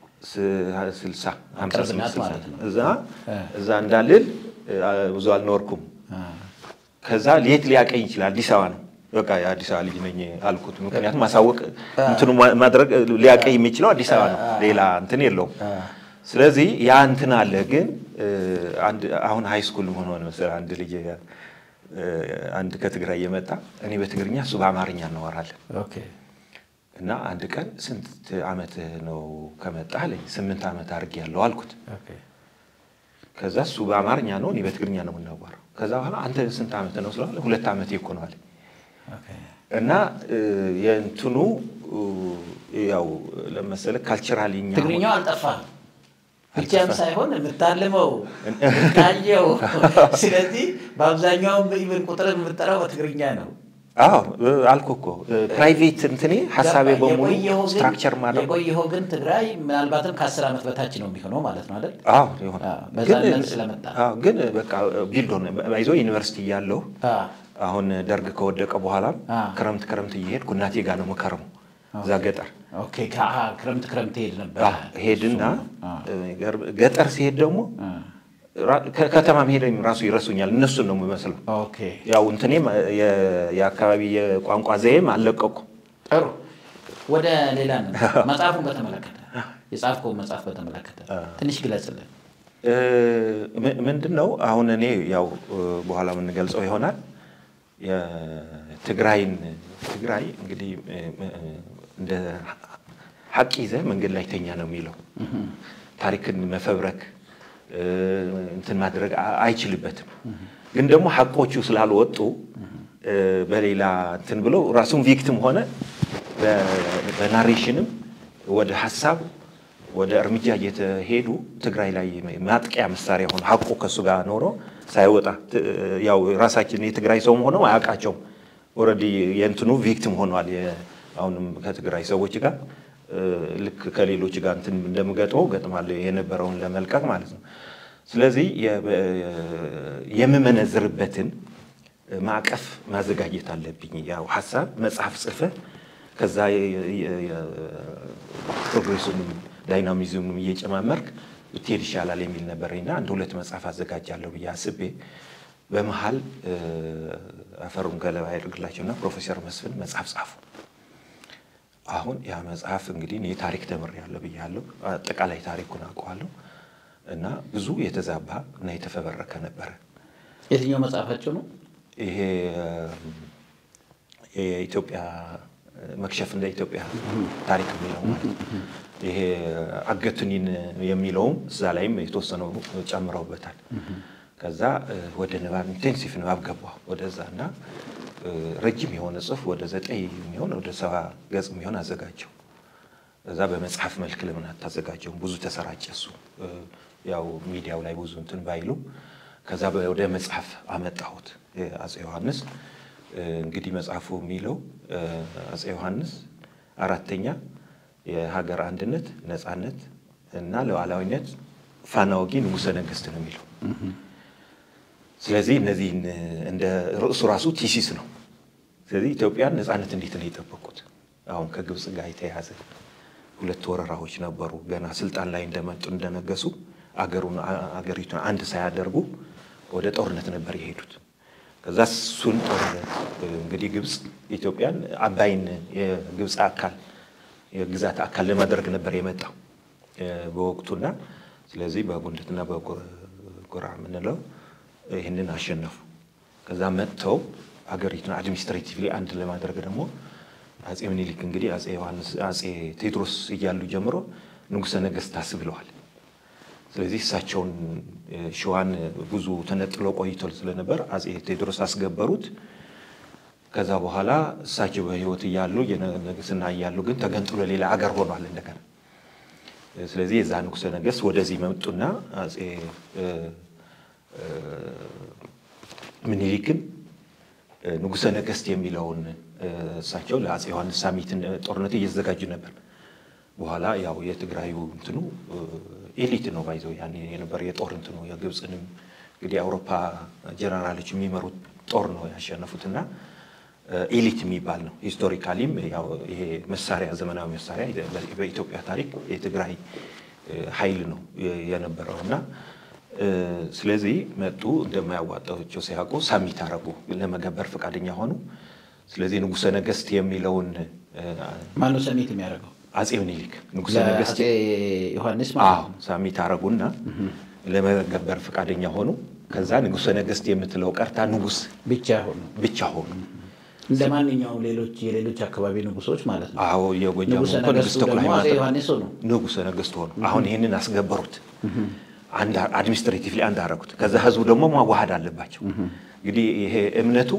ስልሳ ሀምሳ ስምንት እዛ እዛ እንዳልል ብዙ አልኖርኩም። ከዛ ሌት ሊያቀኝ ይችላል። አዲስ አበባ ነው በቃ የአዲስ አበባ ልጅ ነኝ አልኩት። ምክንያቱም ማሳወቅ እንትኑ ማድረግ ሊያቀኝ የሚችለው አዲስ አበባ ነው፣ ሌላ እንትን የለውም። ስለዚህ ያ እንትን አለ። ግን አሁን ሃይ ስኩል ምን ሆነ መሰለህ አንድ ልጅ አንድ ከትግራይ የመጣ እኔ በትግርኛ እሱ በአማርኛ እናወራለን እና አንድ ቀን ስንት ዓመት ነው ከመጣ አለኝ። ስምንት ዓመት አድርጌያለሁ አልኩት። ከዛ እሱ በአማርኛ ነው እኔ በትግርኛ ነው የምናወራው። ከዛ በኋላ አንተ ስንት ዓመት ነው ስለ ሁለት ዓመት እኮ ነው አለኝ እና የእንትኑ ያው ለመሰለህ ካልቸራሊ ትግርኛው አልጠፋም ብቻም ሳይሆን የምታልመው የምታየው። ስለዚህ በአብዛኛውም ኢቨን ቁጥር የምጠራው በትግርኛ ነው። አዎ አልኩህ እኮ ፕራይቬት እንትኔ ሀሳቤ በሙሉ ስትራክቸር ማድረግ የቆየኸው ግን ትግራይ ምናልባትም ከአስር ዓመት በታች ነው የሚሆነው ማለት ነው አይደል? አዎ ይሆን በዛነት ስለመጣ ግን በቃ ቢልድ ሆነ ባይዞ ዩኒቨርሲቲ እያለሁ አሁን ደርግ ከወደቀ በኋላም ክረምት ክረምት እየሄድኩ እናቴ ጋር ነው የምከረሙ እዛ ገጠር ኦኬ ክረምት ክረምት ሄድ ነበር ሄድና ገጠር ሲሄድ ደግሞ ከተማ መሄድ ራሱ ይረሱኛል። እነሱን ነው የሚመስለው። ያው እንትኔም የአካባቢ የቋንቋ ዘዬም አልለቀኩም። ጥሩ ወደ ሌላ መጽሐፉን በተመለከተ የጻፍከውን መጽሐፍ በተመለከተ ትንሽ ግለጽልን። ምንድን ነው አሁን እኔ ያው በኋላ የምንገልጸው ይሆናል የትግራይን ትግራይ እንግዲህ እንደ ሀቅ ይዘህ መንገድ ላይ ተኛ ነው የሚለው ታሪክን መፈብረክ እንትን ማድረግ አይችልበትም። ግን ደግሞ ሀቆቹ ስላልወጡ በሌላ እንትን ብለው ራሱን ቪክቲም ሆነ በናሬሽንም ወደ ሀሳብ ወደ እርምጃ እየተሄዱ ትግራይ ላይ ማጥቂያ መሳሪያ ሆነ ሀቁ ከእሱ ጋር ኖሮ ሳይወጣ ያው ራሳችን የትግራይ ሰውም ሆነው አያውቃቸውም። ኦልሬዲ የእንትኑ ቪክቲም ሆኗል። አሁንም ከትግራይ ሰዎች ጋር ልክ ከሌሎች ጋር እንትን እንደምገጥመው ገጥማለሁ የነበረውን ለመልቀቅ ማለት ነው። ስለዚህ የምመነዝርበትን ማዕቀፍ ማዘጋጀት አለብኝ። ያው ሀሳብ መጽሐፍ ጽፈህ ከዛ ፕሮግሬሱንም ዳይናሚዝሙንም እየጨማመርክ ብትሄድ ይሻላል የሚል ነበረኝና አንድ ሁለት መጽሐፍ አዘጋጃለሁ ብዬ አስቤ በመሀል አፈሩን ገለባ ያደርግላቸውና ፕሮፌሰር መስፍን መጽሐፍ ጻፉ። አሁን ያ መጽሐፍ እንግዲህ እኔ ታሪክ ተምሬያለሁ ብያለሁ። አጠቃላይ ታሪኩን አውቀዋለሁ እና ብዙ የተዛባ እና የተፈበረከ ነበረ። የትኛው መጽሐፋቸው ነው? ይሄ የኢትዮጵያ መክሸፍ እንደ ኢትዮጵያ ታሪክ የሚለው ማለት ይሄ አገቱኒን የሚለውም እዛ ላይም የተወሰነው ጨምረውበታል። ከዛ ወደ ንባብ ኢንቴንሲቭ ንባብ ገባሁ ወደዛ እና ረጅም የሆነ ጽሑፍ ወደ ዘጠኝ የሚሆን ወደ ሰባ ገጽ የሚሆን አዘጋጀው። እዛ በመጽሐፍ መልክ ለምን አታዘጋጀውም? ብዙ ተሰራጨ እሱ ያው ሚዲያው ላይ ብዙ እንትን ባይሉ ከዛ ወደ መጽሐፍ አመጣሁት አፄ ዮሐንስ እንግዲህ መጽሐፉ የሚለው አፄ ዮሐንስ አራተኛ የሀገር አንድነት፣ ነፃነት እና ሉዓላዊነት ፋና ወጊ ንጉሠ ነገሥት ነው የሚለው። ስለዚህ እነዚህን እንደ ርዕሱ ራሱ ቲሲስ ነው። ስለዚህ ኢትዮጵያን ነፃነት እንዴት ነው የጠበቁት? አሁን ከግብፅ ጋር የተያያዘ ሁለት ወረራዎች ነበሩ። ገና ስልጣን ላይ እንደመጡ እንደነገሱ አገሩን አገሪቱን አንድ ሳያደርጉ ወደ ጦርነት ነበር የሄዱት። ከዛ እሱን ጦርነት እንግዲህ ግብፅ ኢትዮጵያን አባይን የግብፅ አካል የግዛት አካል ለማድረግ ነበር የመጣው በወቅቱና ስለዚህ በጉንድትና በጎራ የምንለው ይህንን አሸነፉ። ከዛ መጥተው አገሪቱን አድሚኒስትሬቲቭሊ አንድ ለማድረግ ደግሞ አፄ ምኒልክ እንግዲህ አፄ ዮሐንስ አፄ ቴዎድሮስ እያሉ ጀምሮ ንጉሠ ነገሥት አስብለዋል። ስለዚህ እሳቸውን ሸዋን ብዙ ተነጥሎ ቆይቶ ስለነበር አፄ ቴዎድሮስ አስገበሩት። ከዛ በኋላ እሳቸው በሕይወት እያሉ የንግስና እያሉ ግን ተገንጥሎ ሌላ አገር ሆኗል እንደገና። ስለዚህ የዛ ንጉሠ ነገሥት ወደዚህ መጡና አፄ ምኒልክን ንጉሠ ነገሥት የሚለውን እሳቸው ለአፄ ዮሐንስ ሳሚት ጦርነት እየተዘጋጁ ነበር። በኋላ ያው የትግራዩ እንትኑ ኤሊት ነው ባይዘው ያን የነበር የጦር እንትኑ የግብፅንም እንግዲህ የአውሮፓ ጀነራሎች የሚመሩት ጦር ነው ያሸነፉትና ኤሊት የሚባል ነው። ሂስቶሪካሊም ያው ይሄ መሳሪያ ዘመናዊ መሳሪያ በኢትዮጵያ ታሪክ የትግራይ ኃይል ነው የነበረው እና ስለዚህ መጡ። እንደማያዋጣቸው ሲያውቁ ሳሚት አረጉ፣ ለመገበር ፈቃደኛ ሆኑ። ስለዚህ ንጉሠ ነገሥት የሚለውን ማነው ሰሚት የሚያደርገው? አፄ ምኒልክ ንጉሠ ነገሥት ለአፄ ዮሐንስ አዎ ማለት ነው። ሳሚት አረጉና ለመገበር ፈቃደኛ ሆኑ። ከዛ ንጉሠ ነገሥት የምትለው ቀርታ ንጉሥ ብቻ ሆኑ ብቻ ሆኑ። እንደ ማንኛውም ሌሎች የሌሎች አካባቢ ንጉሶች ማለት ነው። አዎ የጎጃሙ ንጉሠ እኮ ንጉሥ ነገሥቱ ተክለ ደግሞ አፄ ሃይማኖት ዮሐንስ ሆኑ። ንጉሠ ነገሥት ሆኑ። አሁን ይህንን አስገበሩት፣ አድሚኒስትሬቲቭሊ አንድ አረጉት። ከዛ ህዝቡ ደግሞ ማዋሃድ አለባቸው። እንግዲህ ይሄ እምነቱ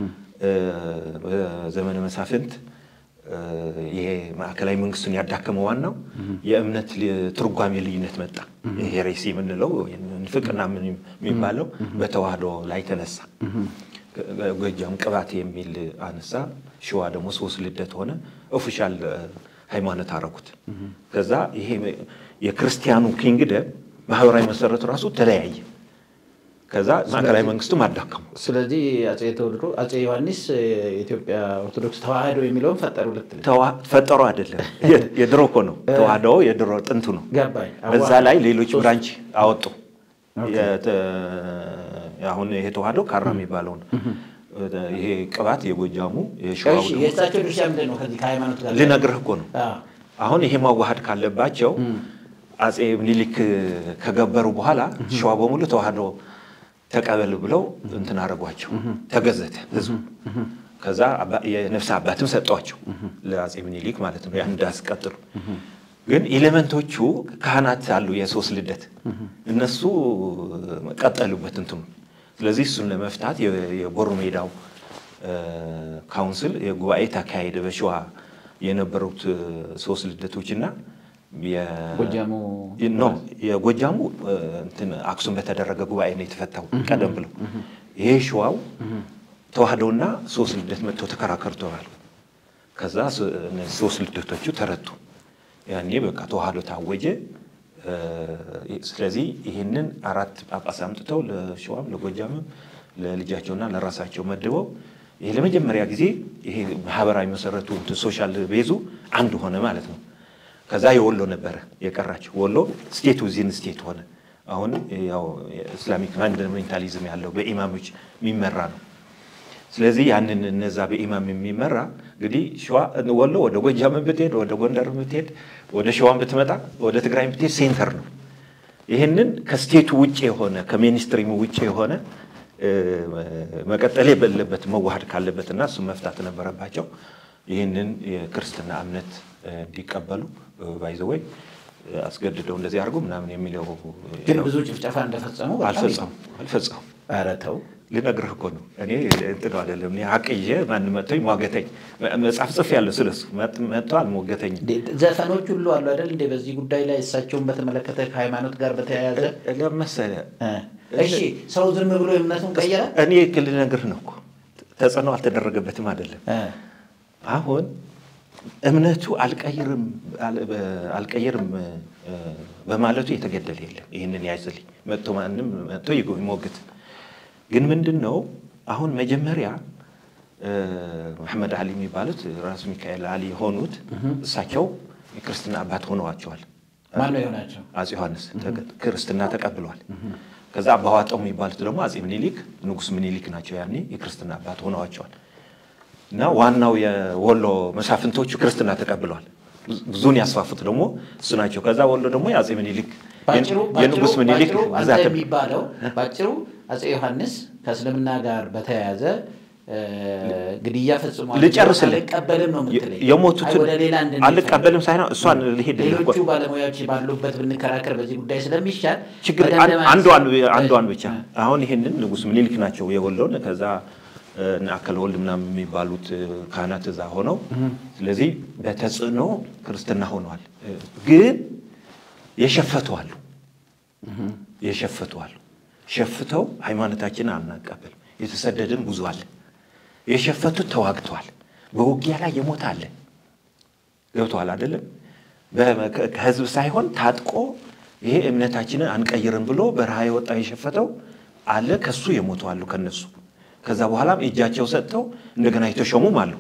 በዘመነ መሳፍንት ይሄ ማዕከላዊ መንግስቱን ያዳከመው ዋናው የእምነት ል- ትርጓሜ ልዩነት መጣ። ይሄ ሄሬሲ የምንለው ንፍቅና ምን የሚባለው በተዋህዶ ላይ ተነሳ። ጎጃም ቅባት የሚል አነሳ። ሸዋ ደግሞ ሶስት ልደት ሆነ። ኦፊሻል ሃይማኖት አረጉት። ከዛ ይሄ የክርስቲያኑ ኪንግደም ማህበራዊ መሰረቱ ራሱ ተለያየ። ከዛ ማዕከላዊ መንግስቱም አዳከሙ። ስለዚህ አፄ ቴዎድሮ አፄ ዮሐንስ የኢትዮጵያ ኦርቶዶክስ ተዋህዶ የሚለውን ፈጠሩ ልትል ተዋ- ፈጠሩ አይደለም፣ የ- የድሮ እኮ ነው። ተዋህዶ የድሮ ጥንቱ ነው። ገባኝ። በዛ ላይ ሌሎች ሶስት- ብራንች አወጡ። ኦኬ። የተ- አሁን ይሄ ተዋህዶ ካራ የሚባለው ነው። ይሄ ቅባት የጎጃሙ የሸዋው እሺ፣ ደግሞ የእሳቸው ድርሻ ምንድን ነው? ከዚህ ከሃይማኖት ጋር ልነግርህ እኮ ነው። አዎ። አሁን ይሄ ማዋሃድ ካለባቸው አፄ ምኒልክ ከገበሩ በኋላ ሸዋ በሙሉ ተዋህዶ ተቀበል ብለው እንትን አደረጓቸው። ተገዘተ ህዝቡ። ከዛ አባ- የነፍስ አባትም ሰጧቸው ለአፄ ምኒልክ ማለት ነው። ያን እንዳስቀጥሉ ግን ኤሌመንቶቹ ካህናት አሉ፣ የሶስት ልደት እነሱ ቀጠሉበት እንትኑ። ስለዚህ እሱን ለመፍታት የ- የቦሩ ሜዳው ካውንስል የጉባኤ ተካሄደ። በሸዋ የነበሩት ሶስት ልደቶችና ጎጃሙ ኖ የጎጃሙ እንትን አክሱም በተደረገ ጉባኤ ነው የተፈታው ቀደም ብለው። ይሄ ሸዋው ተዋህዶና ሶስት ልደት መጥተው ተከራከሩ ተባሉ። ከዛ ሶ- እነዚህ ሶስት ልደቶቹ ተረቱ። ያኔ በቃ ተዋህዶ ታወጀ። ስለዚህ ይህንን አራት ጳጳስ አምጥተው ለሸዋም ለጎጃምም ለልጃቸውና ለራሳቸው መድበው ይሄ ለመጀመሪያ ጊዜ ይሄ ማህበራዊ መሰረቱ እንትን ሶሻል ቤዙ አንድ ሆነ ማለት ነው። ከዛ የወሎ ነበረ የቀራቸው። ወሎ ስቴት ዊዚን ስቴት ሆነ። አሁን ያው ኢስላሚክ ፋንዳሜንታሊዝም ያለው በኢማሞች የሚመራ ነው። ስለዚህ ያንን እነዛ በኢማም የሚመራ እንግዲህ ሸዋ ወሎ ወደ ጎጃም ብትሄድ፣ ወደ ጎንደር ብትሄድ፣ ወደ ሸዋን ብትመጣ፣ ወደ ትግራይ ብትሄድ ሴንተር ነው። ይህንን ከስቴቱ ውጭ የሆነ ከሜንስትሪሙ ውጭ የሆነ እ፣ መቀጠል የሌለበት መዋሃድ ካለበትና እሱ መፍታት ነበረባቸው። ይህንን የክርስትና እምነት እ፣ እንዲቀበሉ ባይዘወይ አስገድደው እንደዚህ አድርጉ ምናምን የሚለው ግን ብዙ ጭፍጨፋ እንደፈጸሙ በጣም አልፈጸሙ አልፈጸሙ ኧረ ተው ልነግርህ እኮ ነው። እኔ እንትን አይደለም እኔ ሀቅ ይዤ ማን መጥቶኝ ሟገተኝ መጽሐፍ ጽፍ ያለ ስለሱ መጥቶ አልሞገተኝም። እንዴ፣ ዘፈኖች ሁሉ አሉ አይደል እንዴ? በዚህ ጉዳይ ላይ እሳቸውን በተመለከተ ከሃይማኖት ጋር በተያያዘ ለመሰለ እ፣ እሺ ሰው ዝም ብሎ እምነቱን ቀየረ? እኔ ክል ነገር ነው እኮ ተጽዕኖ አልተደረገበትም አይደለም። እ፣ አሁን እምነቱ አልቀይርም አልቀይርም እ፣ በማለቱ የተገደለ የለም። ይህንን ያዝልኝ መጥቶ ማንም መጥቶ ይጎ- ይሞግት። ግን ምንድን ነው አሁን መጀመሪያ እ፣ መሐመድ አሊ የሚባሉት ራሱ ሚካኤል አሊ የሆኑት እሳቸው የክርስትና አባት ሆነዋቸዋል። ማን ነው የሆናቸው? አጼ ዮሐንስ ተቀ- ክርስትና ተቀብለዋል። ከዛ አባዋጣው የሚባሉት ደግሞ አጼ ምኒልክ ንጉስ ምኒልክ ናቸው። ያኔ የክርስትና አባት ሆነዋቸዋል። እና ዋናው የወሎ መሳፍንቶቹ ክርስትና ተቀብለዋል። ብዙን ያስፋፉት ደግሞ እሱ ናቸው። ከዛ ወሎ ደግሞ የአጼ ምኒልክ ባጭሩ የንጉስ ባጭሩ- ምኒልክ ባጭሩ አንተ ግዛት የሚባለው ባጭሩ አጼ ዮሐንስ ከእስልምና ጋር በተያያዘ እ፣ ግድያ ፈጽሟል። ልጨርስልህ። አልቀበልም ነው የምትለኝ? የሞቱትን አይ፣ ወደ ሌላ እንድንሄድ አልቀበልም ሳይሆን እሷን ልሄድ ሌሎቹ ባለሙያዎች ባሉበት ብንከራከር በዚህ ጉዳይ ስለሚሻል ችግር በደንብ አንዷን ማለት- አንዷን ብቻ አሁን ይሄንን ንጉስ ምኒልክ ናቸው የወሎን ከዛ እ፣ እነ አከለ ወልድ ምናምን የሚባሉት እ፣ ካህናት እዛ ሆነው ስለዚህ በተጽዕኖ ክርስትና ሆነዋል። እ፣ ግን የሸፈቱ አሉ የሸፈቱ አሉ። ሸፍተው ሃይማኖታችንን አናቀበልም። የተሰደድን ብዙ አለ። የሸፈቱት ተዋግተዋል። በውጊያ ላይ የሞተ አለ። ገብተዋል አይደለም? በ- ከ- ከህዝብ ሳይሆን ታጥቆ ይሄ እምነታችንን አንቀይርም ብሎ በረሃ የወጣው የሸፈተው አለ። ከሱ የሞቱ አሉ ከነሱ ከዛ በኋላም እጃቸው ሰጥተው እንደገና የተሾሙም አሉ።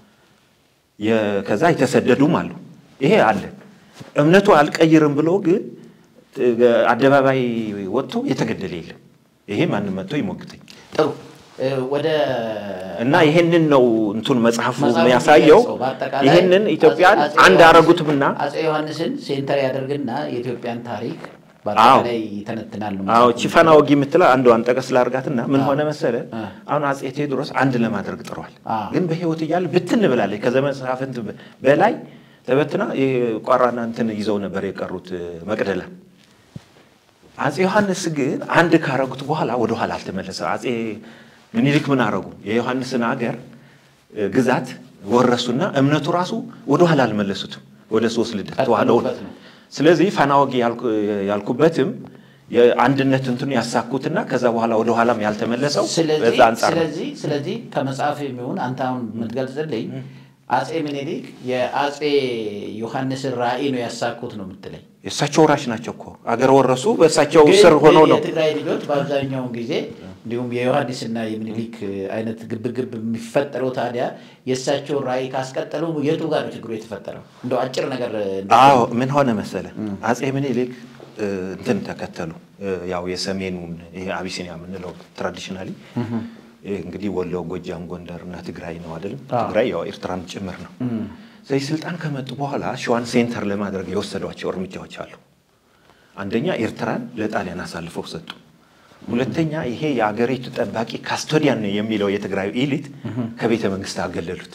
የ- ከዛ የተሰደዱም አሉ። ይሄ አለ። እምነቱ አልቀይርም ብሎ ግን እ፣ አደባባይ ወጥቶ የተገደለ የለም። ይሄ ማንም መጥቶ ይሞግተኝ ጥሩ እ፣ ወደ እና ይሄንን ነው እንቱን መጽሐፉ መጽሐፉ የሚያሳየው። የሚገልጸው በአጠቃላይ ይሄንን ኢትዮጵያን አጼ- አጼ አንድ ዮሐንስን- አረጉትምና አጼ ዮሐንስን ሴንተር ያደርግና የኢትዮጵያን ታሪክ አዎ። በአጠቃላይ ይተነትናል ነው አዎ መጽሐፉ። ቺፋና ወጊ የምትለው አንዷን ጠቀስ ላርጋትና ምን አዎ። ሆነ መሰለ አ። አሁን አጼ ቴዎድሮስ አንድ ለማድረግ ጥሯል። አዎ። ግን በህይወት እያለ ብትን ብላለች። ከዘመን መሳፍንት በላይ ተበትና የቋራና እንትን ይዘው ነበር የቀሩት እ፣ መቅደላ። አጼ ዮሐንስ ግን አንድ ካረጉት በኋላ ወደ ኋላ አልተመለሰም። አጼ ምኒልክ ምን አረጉ? የዮሐንስን ሀገር እ፣ ግዛት ወረሱና እምነቱ ራሱ ወደ ኋላ አልመለሱትም። ወደ ሶስት ልደት ተዋህደው ቀጥሎበት ነው። ስለዚህ ፋና ወጊ ያልኩ- ያልኩበትም የአንድነት እንትኑ ያሳኩትና ከዛ በኋላ ወደ ኋላም ያልተመለሰው ስለዚህ በዛ አንጻር ነው። ስለዚህ ስለዚህ ከመጽሐፍ የሚሆን አንተ አሁን የምትገልጽልኝ አጼ ምኒልክ የአጼ ዮሐንስን ራዕይ ነው ያሳኩት ነው የምትለኝ። የእሳቸው ወራሽ ናቸው እኮ አገር ወረሱ። በእሳቸው ግን ስር ሆኖ ነው የትግራይ ልጆች በአብዛኛውን ጊዜ እንዲሁም የዮሐንስና የምኒልክ አይነት ግብግብ የሚፈጠረው ታዲያ የእሳቸውን ራዕይ ካስቀጠሉ የቱ ጋር ነው ችግሩ የተፈጠረው? እንደው አጭር ነገር እንደ- አዎ ምን ሆነ መሰለ አጼ ምኒልክ እ፣ እንትን ተከተሉ እ፣ ያው የሰሜኑን ይሄ አቢሲኒያ የምንለው ትራዲሽናሊ እንግዲህ ወሎ፣ ጎጃም፣ ጎንደር እና ትግራይ ነው አይደለም። አዎ። ትግራይ ያው ኤርትራም ጭምር ነው። ስለዚህ ስልጣን ከመጡ በኋላ ሸዋን ሴንተር ለማድረግ የወሰዷቸው እርምጃዎች አሉ። አንደኛ ኤርትራን ለጣሊያን አሳልፈው ሰጡ። ሁለተኛ ይሄ የአገሪቱ ጠባቂ ካስቶዲያን የሚለው የትግራዩ ኢሊት ከቤተ መንግስት አገለሉት፣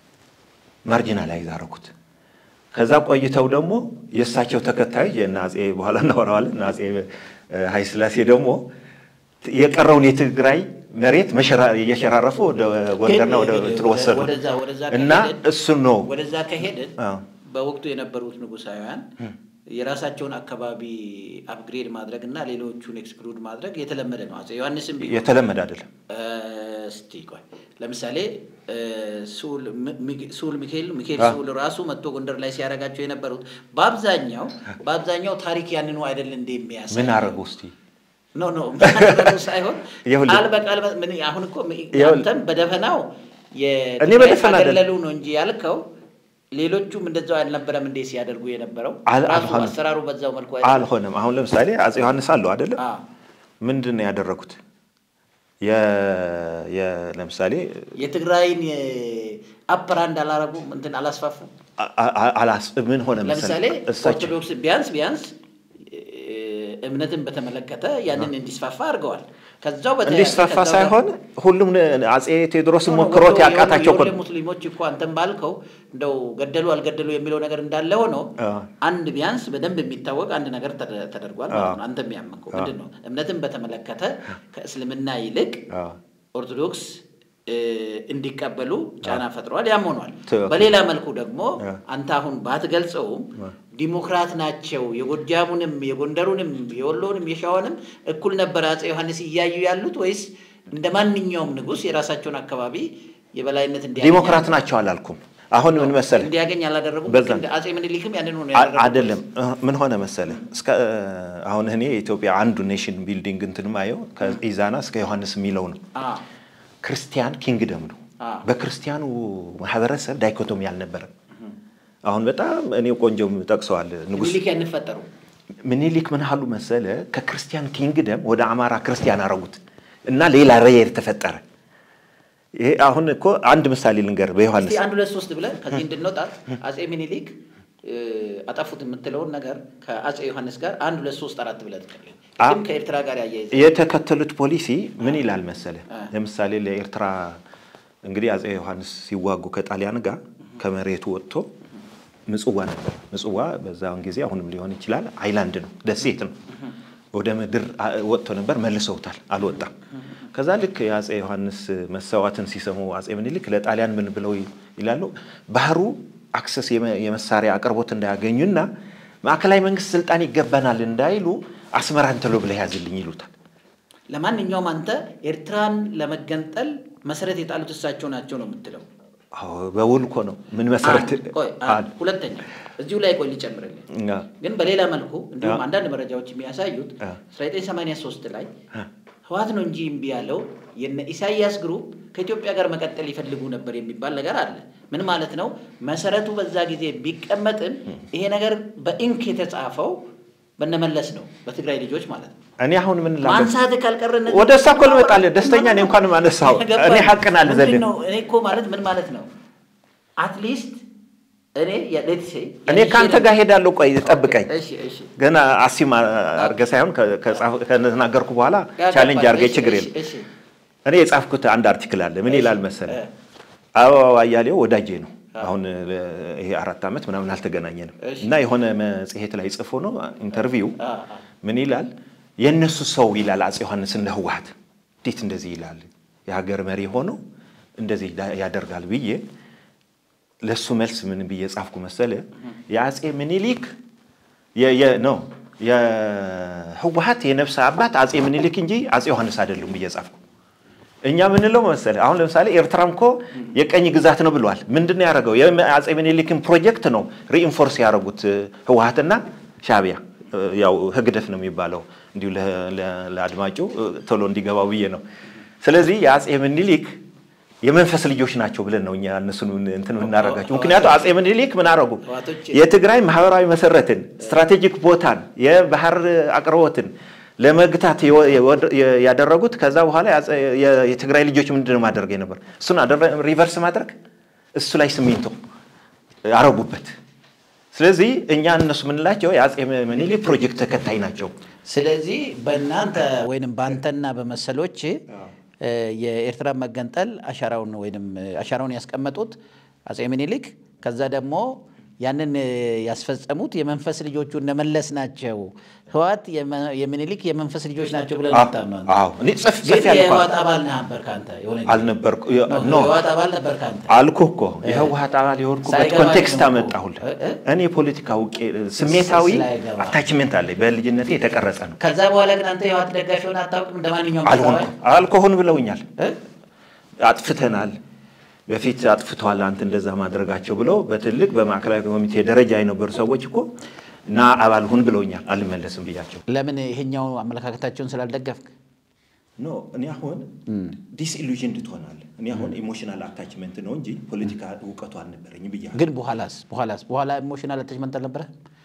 ማርጂናላይዝ አደረጉት። ከዛ ቆይተው ደግሞ የእሳቸው ተከታዮች የእነ አጼ በኋላ እናወራዋለን እነ አጼ ኃይለሥላሴ ደግሞ የቀረውን የትግራይ መሬት መሸራ- እየሸራረፉ ወደ ጎንደርና ወደ ግን እንትን ወሰዱ ወደዛ- ወደዛ እና ከሄድን- እሱን ነው ወደዛ ከሄድን አዎ። በወቅቱ የነበሩት ንጉሳውያን የራሳቸውን አካባቢ አፕግሬድ ማድረግ እና ሌሎቹን ኤክስክሉድ ማድረግ የተለመደ ነው። አጼ ዮሐንስም ቢሆን የተለመደ አይደለም። እ፣ እስቲ ቆይ ለምሳሌ እ፣ ስዑል ሚ- ሚ- ስዑል ሚካኤል ሚካኤል አዎ። ስዑል ራሱ መጥቶ ጎንደር ላይ ሲያደርጋቸው የነበሩት በአብዛኛው በአብዛኛው ታሪክ ያንኑ አይደል እንደ የሚያሳይ ምን አረጉ እስቲ ኖ ኖ ምን አደረጉ ሳይሆን ይኸውልህ። ቃል በቃል በ- ምን አሁን እኮ ም- ይኸውልህ። አንተም በደፈናው እኔ በደፈና አይደለም። የገለሉ ነው እንጂ ያልከው ሌሎቹም እንደዛው አልነበረም እንዴ ሲያደርጉ የነበረው አል- ራሱ አልሆነም። አሰራሩ በዛው መልኩ አይደለም? አልሆነም። አሁን ለምሳሌ አጼ ዮሐንስ አለው አይደለም? አዎ። ምንድን ነው ያደረጉት? የ- የ- ለምሳሌ የትግራይን አፐራንድ አላረጉም እንትን አላስፋፉም። አ- አ- አላስ ምን ሆነ ለምሳሌ መሰለህ? እሳቸው ኦርቶዶክስ ቢያንስ ቢያንስ እ፣ እምነትን በተመለከተ ያንን እንዲስፋፋ አድርገዋል። ከዛው በተያያዘ እንዲስፋፋ ከዛው ጋር- ሳይሆን ሁሉም አጼ ቴዎድሮስን ኖ፣ ኖ፣ ሞክሮት ወደ- ያቃታቸው እኮ የወደ ነው። ሙስሊሞች እኮ አንተም ባልከው እንደው ገደሉ አልገደሉ የሚለው ነገር እንዳለ ሆኖ አዎ። አንድ ቢያንስ በደንብ የሚታወቅ አንድ ነገር ተደ- ተደርጓል ማለት ነው። አንተም ያመንከው ምንድን ነው? እምነትን በተመለከተ ከእስልምና ይልቅ አዎ። ኦርቶዶክስ እ፣ እንዲቀበሉ ጫና ፈጥረዋል። ያም ሆኗል። ትክክል። በሌላ መልኩ ደግሞ አንተ አሁን ባትገልጸውም ዲሞክራት ናቸው፣ የጎጃሙንም፣ የጎንደሩንም፣ የወሎንም፣ የሸዋንም እኩል ነበር አፄ ዮሐንስ እያዩ ያሉት ወይስ እንደ ማንኛውም ንጉሥ የራሳቸውን አካባቢ የበላይነት እንዲያገኝ ዲሞክራት ናቸው አላልኩም። አሁን ምን መሰለህ እንዲያገኝ አላደረጉም። በዛ- እንደ አፄ ምኒልክም ያንን ሆነ አ- ያደረጉት። አይደለም ምን ሆነ መሰለ እስከ አሁን እኔ የኢትዮጵያ አንዱ ኔሽን ቢልዲንግ እንትን ማየው ከኢዛና እስከ ዮሐንስ የሚለው ነው። አ ክርስቲያን ኪንግደም ነው። አ በክርስቲያኑ ማህበረሰብ ዳይኮቶሚ አልነበረም። አሁን በጣም እኔ ቆንጆም ጠቅሰዋል ንጉስ ምኒልክ ያንፈጠሩ ምኒልክ ምን አሉ መሰለ ከክርስቲያን ኪንግደም ወደ አማራ ክርስቲያን አረጉት እና ሌላ ሬየር ተፈጠረ። ይሄ አሁን እኮ አንድ ምሳሌ ልንገር በዮሐንስ እስቲ አንድ ሁለት ሶስት ብለን ከዚህ እንድንወጣ አፄ ምኒልክ እ፣ አጠፉት የምትለውን ነገር ከአፄ ዮሐንስ ጋር አንድ ሁለት ሶስት አራት ብለን ጥቀልኝ። አ- ግን ከኤርትራ ጋር ያያይዘ የተከተሉት ፖሊሲ ምን ይላል መሰለ? አ። ለምሳሌ ለኤርትራ እንግዲህ አፄ ዮሐንስ ሲዋጉ ከጣሊያን ጋር ከመሬቱ ወጥቶ ምጽዋ ነበር። ምጽዋ በዛውን ጊዜ አሁንም ሊሆን ይችላል አይላንድ ነው፣ ደሴት ነው። ወደ ምድር አ- ወጥቶ ነበር፣ መልሰውታል፣ አልወጣም። ከዛ ልክ የአፄ ዮሐንስ መሰዋትን ሲሰሙ አፄ ምኒልክ ለጣሊያን ምን ብለው ይላሉ? ባህሩ አክሰስ የመ- የመሳሪያ አቅርቦት እንዳያገኙና ማዕከላዊ መንግስት ስልጣን ይገባናል እንዳይሉ አስመራን ተሎ ብለህ ያዝልኝ ይሉታል። ለማንኛውም አንተ ኤርትራን ለመገንጠል መሰረት የጣሉት እሳቸው ናቸው ነው የምትለው። አዎ፣ በውል እኮ ነው። ምን መሰረት አንድ፣ ቆይ፣ አንድ። ሁለተኛ እዚሁ ላይ ቆይ ልጨምርልህ። አ፣ ግን በሌላ መልኩ እንዲሁም አ። አንዳንድ መረጃዎች የሚያሳዩት አ። 1983 ላይ አ፣ ህወሓት ነው እንጂ እምቢ ያለው የነ ኢሳያስ ግሩፕ ከኢትዮጵያ ጋር መቀጠል ይፈልጉ ነበር የሚባል ነገር አለ። ምን ማለት ነው? መሰረቱ በዛ ጊዜ ቢቀመጥም ይሄ ነገር በኢንክ የተጻፈው በነመለስ ነው፣ በትግራይ ልጆች ማለት ነው። እኔ አሁን ምን ላገር ማንሳት ካልቀረነ ወደ እሷ እኮ ልመጣልህ። ደስተኛ ነኝ እንኳንም አነሳኸው። እኔ ሀቅን አልዘልም። ምንድን ነው? እኔ እኮ ማለት ምን ማለት ነው? አትሊስት እኔ ሌት ሴ እኔ ከአንተ ጋር ሄዳለሁ። ቆይ ጠብቀኝ። እሺ እሺ ገና አሲም አድርገህ ሳይሆን ከ- ከጻፍ- ከተናገርኩ በኋላ ያገባል። ቻሌንጅ አድርገህ እሺ፣ ችግር እሺ፣ የለም። እሺ። እኔ የጻፍኩት አንድ አርቲክል አለ። ምን እሺ፣ ይላል መሰለህ? እ። አበባው አያሌው ወዳጄ ነው። አሁን ለ- ይሄ አራት ዓመት ምናምን አልተገናኘንም እሺ። እና የሆነ መጽሔት ላይ ጽፎ ነው ኢንተርቪው አ፣ አ። ምን ይላል? የእነሱ ሰው ይላል አፄ ዮሐንስ እንደ ህወሓት እንዴት እንደዚህ ይላል? የሀገር መሪ ሆኖ እንደዚህ ዳ- ያደርጋል ብዬ ለእሱ መልስ ምን ብዬ ጻፍኩ መሰለ? የአፄ ምኒልክ የ- የ- ነው የህወሓት የነፍስ አባት አፄ ምኒልክ እንጂ አፄ ዮሐንስ አይደሉም ብዬ ጻፍኩ። እኛ ምንለው መሰለ አሁን ለምሳሌ ኤርትራም እኮ የቀኝ ግዛት ነው ብለዋል። ምንድን ነው ያደረገው? የአፄ ምኒልክን ፕሮጀክት ነው ሪኢንፎርስ ያደረጉት ህወሓትና ሻዕቢያ። ያው ህግደፍ ነው የሚባለው እንዲሁ ለ- ለ- ለአድማጩ ቶሎ እንዲገባው ብዬ ነው። ስለዚህ የአፄ ምኒልክ የመንፈስ ልጆች ናቸው ብለን ነው እኛ እነሱን እንትን የምናደርጋቸው። ምክንያቱም አፄ ምኒልክ ምን አደረጉ? ህወሓቶች የትግራይ ማህበራዊ መሰረትን፣ ስትራቴጂክ ቦታን፣ የባህር አቅርቦትን ለመግታት የወ- የወድ- የ- ያደረጉት ከዛ በኋላ የአፄ- የ- የትግራይ ልጆች ምንድን ነው ማድረግ የነበር እሱን አደረ- ሪቨርስ ማድረግ እሱ ላይ ሲሚንቶ አረጉበት። ስለዚህ እኛ እነሱ የምንላቸው የአፄ ምኒልክ ፕሮጀክት ተከታይ ናቸው። ስለዚህ በእናንተ ወይንም በአንተና በመሰሎች እ፣ የኤርትራ መገንጠል አሻራውን ወይንም እ፣ አሻራውን ያስቀመጡት አፄ ምኒልክ ከዛ ደግሞ ያንን እ፣ ያስፈጸሙት የመንፈስ ልጆቹ እነመለስ ናቸው። ህወሓት የመ- የምኒልክ የመንፈስ ልጆች ናቸው ብለን አዎ፣ ምታምነው አንተ? አዎ። እኔ ጽፍ ግን ጽፍ ያልኳል የህወሓት አባል ነህ ነበርክ አንተ የሆነ ጊዜ? አልነበርኩ ኖ፣ ኖ የህወሓት አባል ነበርክ አንተ? አልኩህ እኮ የህወሓት አባል የሆንኩበት ሳይገባኝ ኮንቴክስት ነው እኮ። አመጣሁልህ። እ? እ? እኔ ፖለቲካ አውቄ ስሜታዊ ስላይገባ። አታችሜንት አለኝ በልጅነቴ የተቀረጸ ነው። ከዛ በኋላ ግን አንተ የህወሓት ደጋፊ ሆነህ አታውቅም? እንደ ማንኛውም አልሆንኩ ተቃዋሚ? አልኮሆን ብለውኛል። እ? አጥፍተናል፣ በፊት አጥፍተዋል፣ አንተ እንደዛ ማድረጋቸው ብለው በትልቅ በማዕከላዊ ኮሚቴ ደረጃ የነበሩ ሰዎች እኮ እና አባል ሁን ብለውኛል። አልመለስም ብያቸው ለምን ይሄኛው አመለካከታቸውን ስላልደገፍክ? ኖ እኔ አሁን ዲስኢሉዥን ትሆናለህ። እኔ አሁን ኢሞሽናል አታችመንት ነው እንጂ ፖለቲካ እውቀቱ አልነበረኝም ብያለሁ። ግን በኋላስ በኋላስ በኋላ ኢሞሽናል አታችመንት አልነበረ?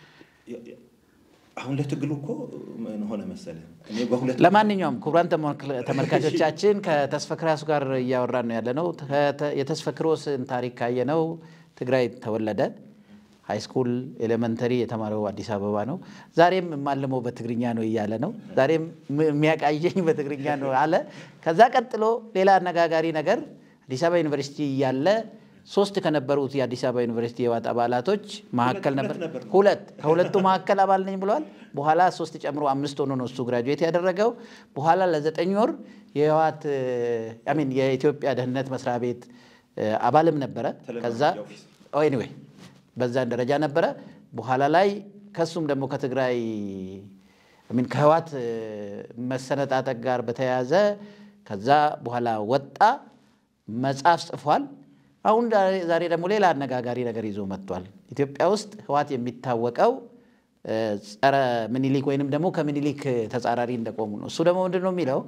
አሁን ለትግሉ እኮ ምን ሆነ መሰለህ እኔ በሁለት ለማንኛውም ክቡራን ተመልክ- ተመልካቾቻችን ከተስፈ ክራሱ ጋር እያወራን ነው ያለ ነው። የተስፈ ክሮስን ታሪክ ካየነው ትግራይ ተወለደ። ሃይስኩል ኤሌመንተሪ የተማረው አዲስ አበባ ነው። ዛሬም የማልመው በትግርኛ ነው እያለ ነው። ዛሬም ም- የሚያቃየኝ በትግርኛ ነው አለ። ከዛ ቀጥሎ ሌላ አነጋጋሪ ነገር አዲስ አበባ ዩኒቨርሲቲ እያለ ሶስት ከነበሩት የአዲስ አበባ ዩኒቨርሲቲ የህወሓት አባላቶች መካከል ነበር ሁለት ከሁለቱ መካከል አባል ነኝ ብለዋል። በኋላ ሶስት ጨምሮ አምስት ሆኖ ነው እሱ ግራጁዌት ያደረገው። በኋላ ለዘጠኝ ወር የህወሓት ሚን የኢትዮጵያ ደህንነት መስሪያ ቤት አባልም ነበረ። ከዛ ኤኒዌይ በዛን ደረጃ ነበረ። በኋላ ላይ ከሱም ደግሞ ከትግራይ ሚን ከህወሓት መሰነጣጠቅ ጋር በተያያዘ ከዛ በኋላ ወጣ፣ መጽሐፍ ጽፏል። አሁን ዛሬ ደግሞ ሌላ አነጋጋሪ ነገር ይዞ መጥቷል። ኢትዮጵያ ውስጥ ህወሓት የሚታወቀው ጸረ ምኒሊክ ወይንም ደግሞ ከምኒሊክ ተጻራሪ እንደቆሙ ነው። እሱ ደግሞ ምንድን ነው የሚለው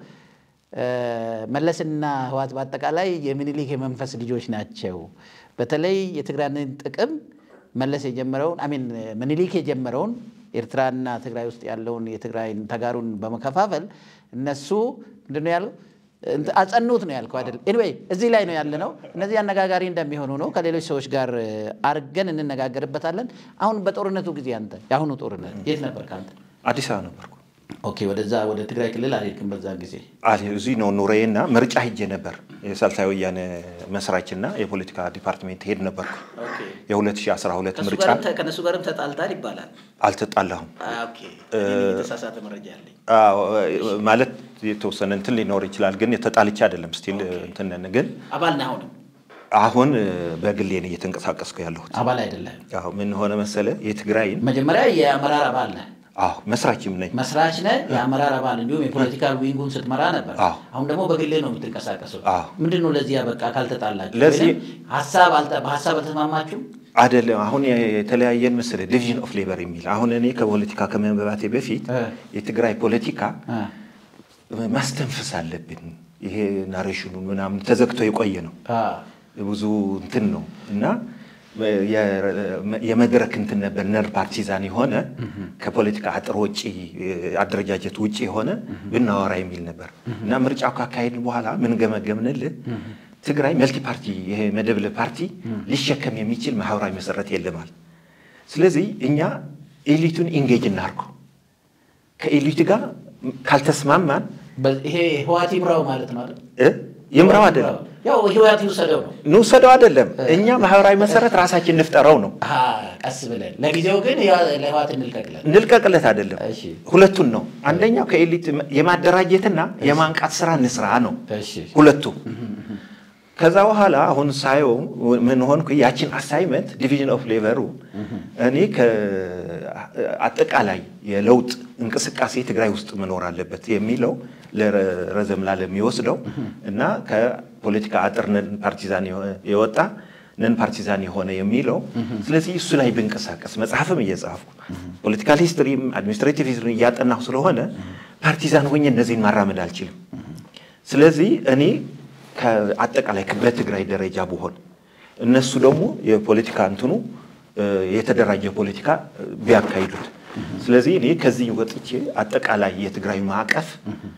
መለስና ህወሓት በአጠቃላይ የምኒሊክ የመንፈስ ልጆች ናቸው። በተለይ የትግራይን ጥቅም መለስ የጀመረውን አሚን ምኒሊክ የጀመረውን ኤርትራና ትግራይ ውስጥ ያለውን የትግራይን ተጋሩን በመከፋፈል እነሱ ምንድን ነው ያለው አጸኑት ነው ያልከው አይደል? ኤኒዌይ እዚህ ላይ ነው ያለ ነው። እነዚህ አነጋጋሪ እንደሚሆኑ ነው። ከሌሎች ሰዎች ጋር አርገን እንነጋገርበታለን። አሁን በጦርነቱ ጊዜ አንተ የአሁኑ ጦርነት የት ነበር ከአንተ? አዲስ አበባ ነበርኩ። ኦኬ፣ ወደዛ ወደ ትግራይ ክልል አልሄድክም በዛ ጊዜ? እዚህ ነው ኑሮዬና ምርጫ ሂጄ ነበር። የሳልሳይ ወያነ መስራችና የፖለቲካ ዲፓርትሜንት ሄድ ነበርኩ። የ2012 ምርጫ ከነሱ ጋርም ተጣልታል ይባላል። አልተጣላሁም የተሳሳተ መረጃ ያለኝ ማለት የተወሰነ እንትን ሊኖር ይችላል፣ ግን ተጣልቼ አይደለም። ስቲል እንትን ግን አባል ነህ አሁንም? አሁን በግሌ ነው እየተንቀሳቀስኩ ያለሁት። አባል አይደለም። አዎ ምን ሆነ መሰለ የትግራይን መጀመሪያ የአመራር አባል ነህ አዎ መስራችም ነኝ። መስራች ነህ፣ የአመራር አባል እንዲሁም የፖለቲካል ዊንጉን ስትመራ ነበር። አሁን ደግሞ በግሌ ነው የምትንቀሳቀሰው። ምንድን ነው ለዚህ በቃ ካልተጣላችሁ ለዚህ ሀሳብ በሀሳብ አልተስማማችሁም አይደለም። አሁን የተለያየን መሰለ ዲቪዥን ኦፍ ሌበር የሚል አሁን እኔ ከፖለቲካ ከመንበባቴ በፊት የትግራይ ፖለቲካ ማስተንፈስ አለብን። ይሄ ናሬሽኑን ምናምን ተዘግቶ የቆየ ነው ብዙ እንትን ነው እና የመድረክ እንትን ነበር ነር ፓርቲዛን የሆነ ከፖለቲካ አጥር ውጭ አደረጃጀት ውጭ የሆነ ብናወራ የሚል ነበር እና ምርጫው ካካሄድን በኋላ ምን ገመገምንልን ትግራይ መልቲ ፓርቲ ይሄ መደብል ፓርቲ ሊሸከም የሚችል ማህበራዊ መሰረት የለማል። ስለዚህ እኛ ኤሊቱን ኢንጌጅ እናርገው ከኤሊቱ ጋር ካልተስማማን ይሄ ህወሓት ይምራው ማለት ነው አይደል? ይምራው አይደለም ያው ህወሓት ይውሰደው ነው እንውሰደው አይደለም። እኛ ማህበራዊ መሰረት ራሳችን እንፍጠረው ነው። ቀስ ብለን ለጊዜው ግን ለህወሓት እንልቀቅለን እንልቀቅለት አይደለም፣ ሁለቱን ነው። አንደኛው ከኤሊት የማደራጀትና የማንቃት ስራ እንስራ ነው ሁለቱም። ከዛ በኋላ አሁን ሳየው ምን ሆንኩ፣ ያችን አሳይመንት ዲቪዥን ኦፍ ሌቨሩ እኔ አጠቃላይ የለውጥ እንቅስቃሴ ትግራይ ውስጥ መኖር አለበት የሚለው ረዘም ላለ የሚወስደው እና ከፖለቲካ አጥር ነን ፓርቲዛን የወጣ ነን ፓርቲዛን የሆነ የሚለው ስለዚህ እሱ ላይ ብንቀሳቀስ መጽሐፍም እየጻፍኩ ፖለቲካል ሂስትሪም አድሚኒስትሬቲቭ ሂስትሪ እያጠናሁ ስለሆነ ፓርቲዛን ሆኜ እነዚህን ማራመድ አልችልም። ስለዚህ እኔ ከአጠቃላይ በትግራይ ደረጃ ብሆን እነሱ ደግሞ የፖለቲካ እንትኑ የተደራጀ ፖለቲካ ቢያካሂዱት ስለዚህ እኔ ከዚህ ወጥቼ አጠቃላይ የትግራይ ማዕቀፍ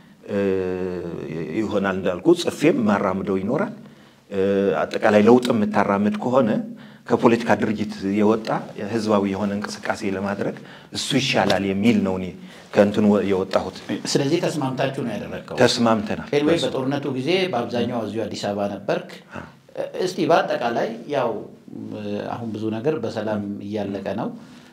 ይሆናል እንዳልኩ ጽፌም ማራምደው ይኖራል። አጠቃላይ ለውጥ የምታራምድ ከሆነ ከፖለቲካ ድርጅት የወጣ ህዝባዊ የሆነ እንቅስቃሴ ለማድረግ እሱ ይሻላል የሚል ነው እኔ ከእንትኑ የወጣሁት። ስለዚህ ተስማምታችሁ ነው ያደረግከው? ተስማምተናል። ኤንዌይ በጦርነቱ ጊዜ በአብዛኛው እዚሁ አዲስ አበባ ነበርክ። እስቲ በአጠቃላይ ያው አሁን ብዙ ነገር በሰላም እያለቀ ነው።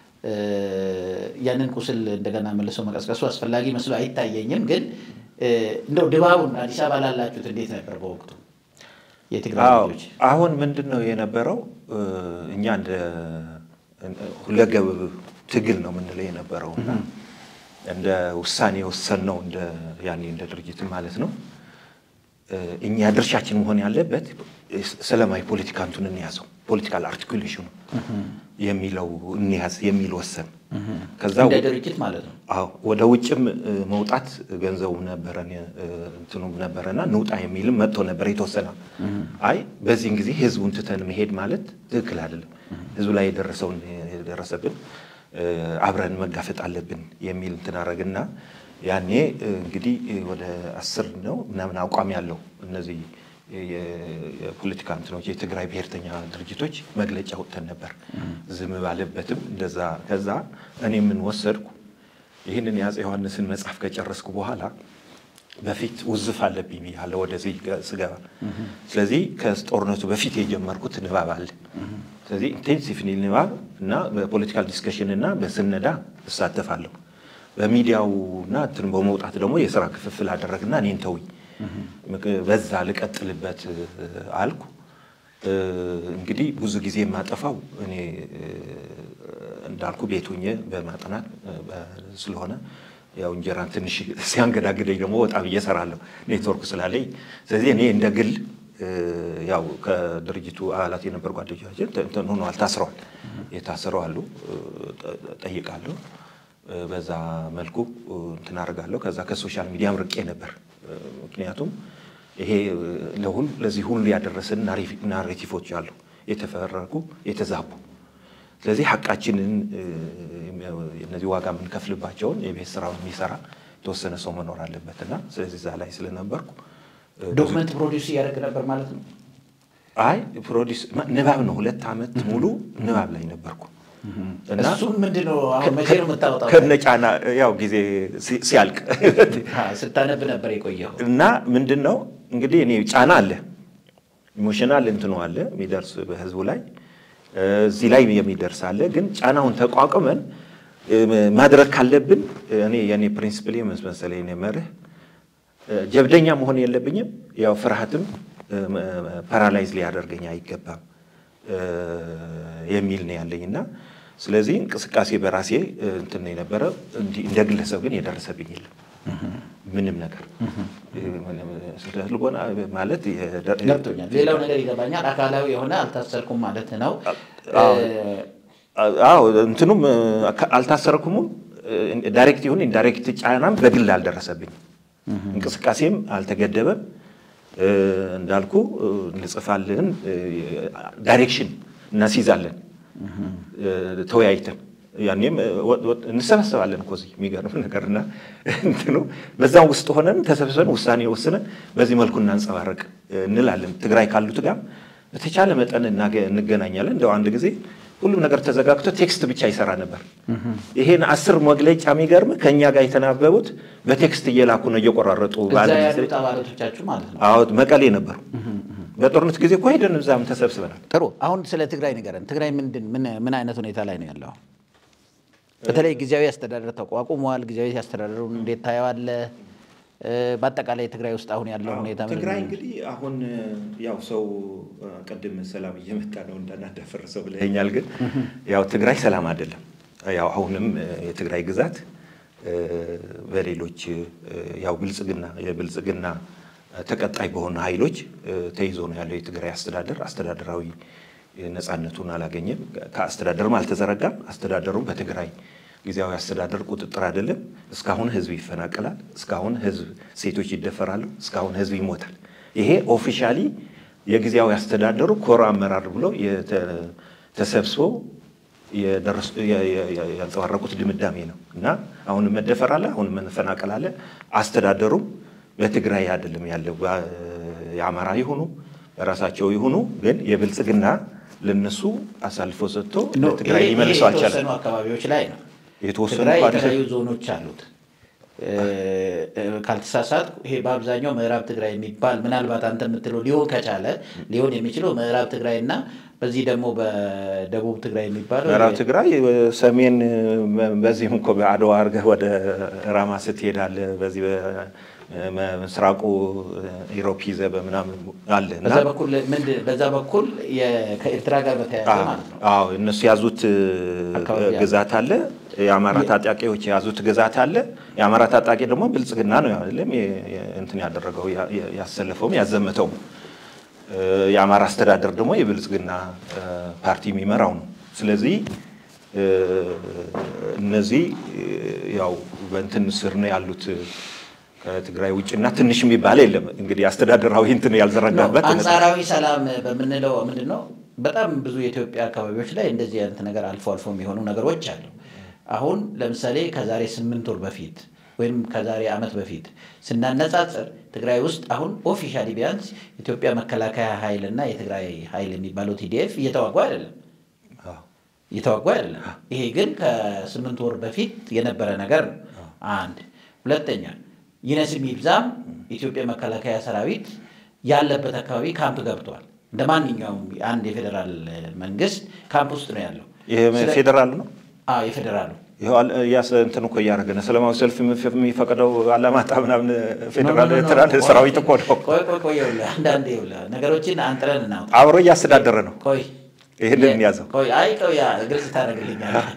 ያንን ቁስል እንደገና መልሶ መቀስቀሱ አስፈላጊ መስሎ አይታየኝም። ግን እንደው ድባቡን አዲስ አበባ ላላችሁት እንዴት ነበር በወቅቱ የትግራይ ልጆች? አሁን ምንድን ነው የነበረው? እኛ እንደ ሁለገብ ትግል ነው የምንለው የነበረው እና እንደ ውሳኔ የወሰንነው እንደ ያኔ እንደ ድርጅት ማለት ነው እኛ ድርሻችን መሆን ያለበት ሰላማዊ ፖለቲካ እንቱን እንያዘው ፖለቲካል አርቲኩሌሽኑ የሚለው እንያዝ የሚል ወሰን። ከዛ እንደ ድርጅት ማለት ነው። አዎ ወደ ውጭም መውጣት ገንዘቡ ነበረን እንትኑም ነበረና ንውጣ የሚልም መጥቶ ነበር የተወሰነ። አይ በዚህን ጊዜ ህዝቡን ትተን መሄድ ማለት ትክክል አይደለም። ህዝቡ ላይ የደረሰውን የደረሰብን አብረን መጋፈጥ አለብን የሚል እንትን አረግና ያኔ እንግዲህ ወደ አስር ነው ምናምን አቋም ያለው እነዚህ የፖለቲካ እንትኖች የትግራይ ብሔርተኛ ድርጅቶች መግለጫ ወጥተን ነበር። ዝም ባለበትም እንደዛ። ከዛ እኔ ምን ወሰድኩ፣ ይህንን የአፄ ዮሐንስን መጽሐፍ ከጨረስኩ በኋላ በፊት ውዝፍ አለብኝ ብያለሁ ወደዚህ ስገባ። ስለዚህ ከጦርነቱ በፊት የጀመርኩት ንባብ አለ። ስለዚህ ኢንቴንሲቭ ንባብ እና በፖለቲካል ዲስከሽን እና በስነዳ እሳተፋለሁ። በሚዲያውና እንትን በመውጣት ደግሞ የስራ ክፍፍል አደረግና እኔን ተውኝ፣ በዛ ልቀጥልበት አልኩ። እንግዲህ ብዙ ጊዜ የማጠፋው እኔ እንዳልኩ ቤት ሆኜ በማጥናት ስለሆነ ያው እንጀራን ትንሽ ሲያንገዳግደኝ ደግሞ ወጣ ብዬ እሰራለሁ ኔትወርክ ስላለኝ። ስለዚህ እኔ እንደ ግል ያው ከድርጅቱ አባላት የነበር ጓደኞቻችን እንትን ሆነዋል፣ ታስረዋል። የታሰረው አሉ፣ ጠይቃለሁ። በዛ መልኩ እንትን አደርጋለሁ። ከዛ ከሶሻል ሚዲያም ርቄ ነበር። ምክንያቱም ይሄ ለሁሉ ለዚህ ሁሉ ያደረሰን ናሬቲቮች አሉ፣ የተፈረጉ የተዛቡ። ስለዚህ ሀቃችንን እነዚህ ዋጋ የምንከፍልባቸውን የቤት ስራውን የሚሰራ የተወሰነ ሰው መኖር አለበት እና ስለዚህ እዛ ላይ ስለነበርኩ ዶክመንት ፕሮዲውስ እያደረግ ነበር ማለት ነው። አይ ፕሮዲስ ንባብ ነው። ሁለት ዓመት ሙሉ ንባብ ላይ ነበርኩ እና እሱም ምንድን ነው አሁን መቼ ነው የምታወጣው? ከነጫና ያው ጊዜ ሲያልቅ ስታነብ ነበር የቆየው እና ምንድን ነው እንግዲህ እኔ ጫና አለ፣ ኢሞሽናል እንትኑ አለ የሚደርስ በህዝቡ ላይ እዚህ ላይ የሚደርስ አለ። ግን ጫናውን ተቋቁመን ማድረግ ካለብን እኔ የኔ ፕሪንሲፕል መሰለኝ እኔ መርህ ጀብደኛ መሆን የለብኝም። ያው ፍርሃትም ፓራላይዝ ሊያደርገኝ አይገባም የሚል ነው ያለኝ እና ስለዚህ እንቅስቃሴ በራሴ እንትን ነው የነበረ። እንደ ግለሰብ ግን የደረሰብኝ የለም ምንም ነገር ስለልቦና ማለት ገብቶኛል። ሌላው ነገር ይገባኛል። አካላዊ የሆነ አልታሰርኩም ማለት ነው። አዎ እንትኑም አልታሰርኩምም። ዳይሬክት ይሁን ኢንዳይሬክት ጫናም በግል አልደረሰብኝ። እንቅስቃሴም አልተገደበም። እንዳልኩ እንጽፋለን፣ ዳይሬክሽን እናስይዛለን ተወያይተን ያኔም እንሰበሰባለን እኮ እዚህ የሚገርም ነገርና እንትኑ በዛም ውስጥ ሆነን ተሰብስበን ውሳኔ ወስነን በዚህ መልኩ እናንጸባረቅ እንላለን። ትግራይ ካሉት ጋር በተቻለ መጠን እንገናኛለን። እንደው አንድ ጊዜ ሁሉም ነገር ተዘጋግቶ ቴክስት ብቻ ይሰራ ነበር። ይሄን አስር መግለጫ የሚገርም ከእኛ ጋር የተናበቡት በቴክስት እየላኩ ነው እየቆራረጡ። እዛ ያሉት አባላቶቻችሁ ማለት ነው። አዎ መቀሌ ነበሩ። በጦርነት ጊዜ እኮ ሄደን እዛም ተሰብስበናል። ጥሩ። አሁን ስለ ትግራይ ንገረን። ትግራይ ምንድን ምን አይነት ሁኔታ ላይ ነው ያለው? በተለይ ጊዜያዊ አስተዳደር ተቋቁሟል። ጊዜያዊ አስተዳደሩን እንዴት ታየዋለህ? በአጠቃላይ ትግራይ ውስጥ አሁን ያለው ሁኔታ ምንድን ትግራይ ነው? እንግዲህ አሁን ያው ሰው ቅድም ሰላም እየመጣ ነው እንዳናዳፈርሰው ብለኸኛል። ግን ያው ትግራይ ሰላም አይደለም። ያው አሁንም የትግራይ ግዛት በሌሎች ያው ብልጽግና የብልጽግና ተቀጣይ በሆኑ ኃይሎች ተይዞ ነው ያለው የትግራይ አስተዳደር። አስተዳደራዊ ነፃነቱን አላገኘም። ከአስተዳደርም አልተዘረጋም። አስተዳደሩም በትግራይ ጊዜያዊ አስተዳደር ቁጥጥር አይደለም። እስካሁን ህዝብ ይፈናቀላል። እስካሁን ህዝብ ሴቶች ይደፈራሉ። እስካሁን ህዝብ ይሞታል። ይሄ ኦፊሻሊ የጊዜያዊ አስተዳደሩ ኮር አመራር ብሎ ተሰብስቦ ያንጸባረቁት ድምዳሜ ነው እና አሁንም መደፈር አለ፣ አሁንም መፈናቀል አለ። አስተዳደሩም በትግራይ አይደለም ያለው የአማራ ይሁኑ በራሳቸው ይሁኑ ግን የብልጽግና ለነሱ አሳልፎ ሰጥቶ ለትግራይ ይሄ ሊመልሰው አልቻለም። የተወሰኑ አካባቢዎች ላይ ነው። የተወሰኑ ትግራይ እንኳን የተለያዩ ዞኖች አሉት። ካልተሳሳት ይሄ በአብዛኛው ምዕራብ ትግራይ የሚባል ምናልባት አንተ የምትለው ሊሆን ከቻለ ሊሆን የሚችለው ምዕራብ ትግራይ እና በዚህ ደግሞ በደቡብ ትግራይ የሚባለው ምዕራብ ትግራይ ሰሜን በዚህም እኮ በአድዋ አድርገህ ወደ ራማ ስትሄዳለ በዚህ በምስራቁ ኢሮፕ ይዘህ በምናምን አለ እና በዛ በኩል ምንድን በዛ በኩል የ- ከኤርትራ ጋር በተያያዘ ማለት ነው። አዎ እነሱ የያዙት አካባቢ አለ። ግዛት አለ። የአማራ ታጣቂዎች የያዙት ግዛት አለ። የአማራ ታጣቂ ደግሞ ብልጽግና ነው አይደለም የ- የ- እንትን ያደረገው ያ- ያ- ያሰለፈውም ያዘመተውም። እ፣ የአማራ አስተዳደር ደግሞ የብልጽግና እ፣ ፓርቲ የሚመራው ነው። ስለዚህ እ፣ እነዚህ እ፣ ያው በእንትን ስር ነው ያሉት ከትግራይ ውጭና ትንሽ የሚባል የለም። እንግዲህ አስተዳደራዊ እንትን ያልዘረጋበት አንጻራዊ ሰላም በምንለው ምንድን ነው? በጣም ብዙ የኢትዮጵያ አካባቢዎች ላይ እንደዚህ አይነት ነገር አልፎ አልፎ የሚሆኑ ነገሮች አሉ። አሁን ለምሳሌ ከዛሬ ስምንት ወር በፊት ወይም ከዛሬ ዓመት በፊት ስናነጻጽር ትግራይ ውስጥ አሁን ኦፊሻሊ ቢያንስ ኢትዮጵያ መከላከያ ኃይል እና የትግራይ ኃይል የሚባለው ቲዲኤፍ እየተዋጉ አይደለም አዎ። እየተዋጉ አይደለም። ይሄ ግን ከስምንት ወር በፊት የነበረ ነገር ነው። አንድ ሁለተኛ ይነስም ይብዛም የኢትዮጵያ መከላከያ ሰራዊት ያለበት አካባቢ ካምፕ ገብቷል። እንደ ማንኛውም አንድ የፌዴራል መንግስት ካምፕ ውስጥ ነው ያለው። ይሄ ስለ- ፌዴራል ነው። አዎ የፌዴራሉ ይኸው አለ- እያስ እንትን እኮ እያደረገ ነው። ሰላማዊ ሰልፍ የሚፈ- የሚፈቅደው አላማጣ ምናምን ፌዴራል ኖ፣ ኖ፣ ኖ፣ ኤርትራን ቆይ፣ ሰራዊት እኮ ነው። ቆይ ቆይ ቆይ ይኸውልህ፣ አንዳንዴ ይኸውልህ ነገሮችን አንጥረን እናውጣ። አብሮ እያስተዳደረ ነው። ቆይ ይህንን የ- እንያዘው። ቆይ አይ ቆይ ያ ግልጽ ታደርግልኛለህ።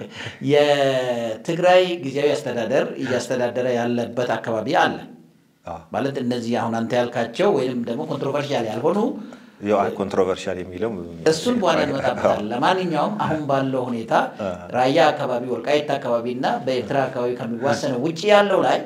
የትግራይ ጊዜያዊ አስተዳደር እያስተዳደረ ያለበት አካባቢ አለ አዎ። ማለት እነዚህ አሁን አንተ ያልካቸው ወይም ደግሞ ኮንትሮቨርሻል ያልሆኑ ያው ኮንትሮቨርሻል የሚለው እሱን በኋላ እንመጣበታለን። ለማንኛውም አሁን ባለው ሁኔታ ራያ አካባቢ፣ ወልቃይት አካባቢ እና በኤርትራ አካባቢ ከሚዋሰነው ውጭ ያለው ላይ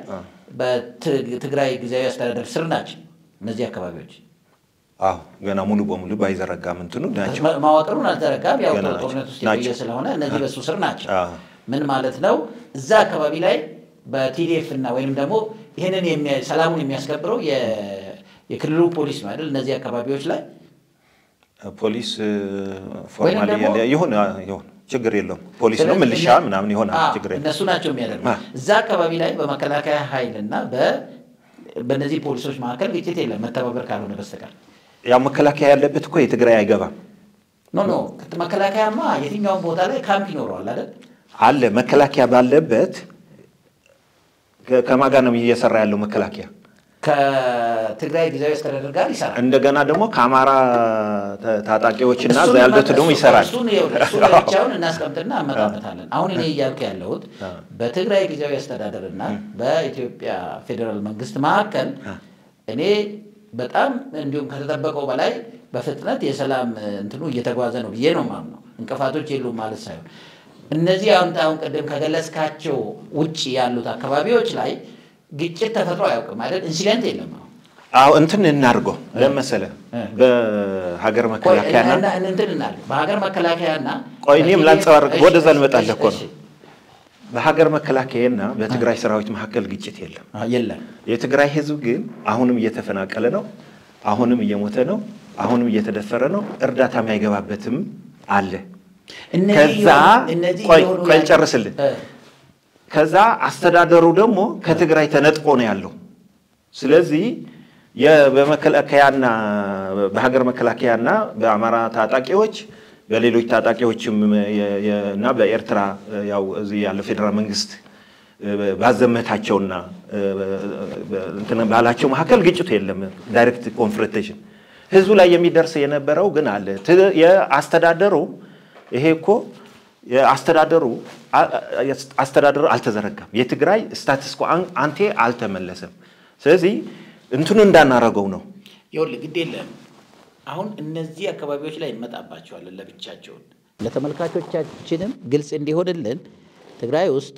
በትግራይ ጊዜያዊ አስተዳደር ስር ናቸው እነዚህ አካባቢዎች። አዎ ገና ሙሉ በሙሉ ባይዘረጋም እንትኑ ናቸው። ማ- መዋቅሩን አልዘረጋም። ያው ገና ናቸው። ጦርነት ውስጥ የቆየ ናቸው። ስለሆነ እነዚህ በሱ ስር ናቸው። አዎ። ምን ማለት ነው? እዛ አካባቢ ላይ በቲዲኤፍ እና ወይም ደግሞ ይህንን የሚያ- ሰላሙን የሚያስከብረው የ- የክልሉ ፖሊስ ነው አይደል? እነዚህ አካባቢዎች ላይ ፖሊስ ፎርማሊ ደግሞ- ይሁን ይሁን ችግር የለውም። ፖሊስ ነው ስለዚህ ምልሻ እነ- ምናምን ይሆናል አዎ፣ ችግር የለም። እነሱ ናቸው የሚያደርጉ አ። እዛ አካባቢ ላይ በመከላከያ ኃይል እና በ- በእነዚህ ፖሊሶች መካከል ግጭት የለም መተባበር ካልሆነ በስተቀር ያው መከላከያ ያለበት እኮ የትግራይ አይገባም ኖ ኖ መከላከያማ የትኛውን ቦታ ላይ ካምፕ ይኖረዋል አይደል? አለ መከላከያ ባለበት ከ- ከማን ጋር ነው እየሰራ ያለው መከላከያ? ከትግራይ ጊዜያዊ አስተዳደር ጋር ይሰራል። እንደገና ደግሞ ከአማራ ታ- ታጣቂዎችና እዛ እሱን ያሉት ደግሞ እሱ- ይሰራል። እሱን ይኸውልህ፣ እሱን ለብቻውን እናስቀምጥና እንመጣበታለን። አሁን እኔ እያልኩ ያለሁት በትግራይ ጊዜያዊ አስተዳደር እና በኢትዮጵያ ፌዴራል መንግስት መካከል እኔ በጣም እንዲሁም ከተጠበቀው በላይ በፍጥነት የሰላም እንትኑ እየተጓዘ ነው ብዬ ነው የማምነው። እንቅፋቶች የሉም ማለት ሳይሆን እነዚህ አሁን አሁን ቅድም ከገለጽካቸው ውጭ ያሉት አካባቢዎች ላይ ግጭት ተፈጥሮ አያውቅም አይደል? ኢንሲደንት የለም አሁን አዎ እንትን እናድርገው ለመሰለ እ። በሀገር ቆይ መከላከያና እና- እና- እንትን እናድርግ። በሀገር መከላከያና ቆይ እኔም በቲዲኤፍ ላንጸባርቅ፣ እሺ፣ ወደዛ ልመጣልህ እኮ እሺ፣ ነው። በሀገር መከላከያና በትግራይ ሰራዊት መካከል ግጭት የለም። አዎ፣ የለም የትግራይ ህዝብ ግን አሁንም እየተፈናቀለ ነው። አሁንም እየሞተ ነው። አሁንም እየተደፈረ ነው። እርዳታ የማይገባበትም አለ። እነዚህ ከዛ የሆኑ- እነዚህ ቆይ የሆኑ ቆይ ያሉ- ልጨርስልህ። እ፣ ከዛ አስተዳደሩ ደግሞ ከትግራይ ተነጥቆ ነው ያለው። ስለዚህ የ- በመከላከያና በሀገር መከላከያና በአማራ ታጣቂዎች በሌሎች ታጣቂዎችም የ- የ- እና በኤርትራ ያው እዚህ ያለው ፌዴራል መንግስት ባዘመታቸውና እንትን ባላቸው መካከል ግጭቱ የለም። ዳይሬክት ኮንፍሮንቴሽን ህዝቡ ላይ የሚደርስ የነበረው ግን አለ። ት- የአስተዳደሩ ይሄ እኮ የአስተዳደሩ አ- አ- አስተዳደሩ አልተዘረጋም። የትግራይ ስታትስ ኮ አን- አንቴ አልተመለሰም። ስለዚህ እንትኑ እንዳናረገው ነው። ይኸውልህ ግድ የለም አሁን እነዚህ አካባቢዎች ላይ እንመጣባቸዋለን ለብቻቸውን። ለተመልካቾቻችንም ግልጽ እንዲሆንልን ትግራይ ውስጥ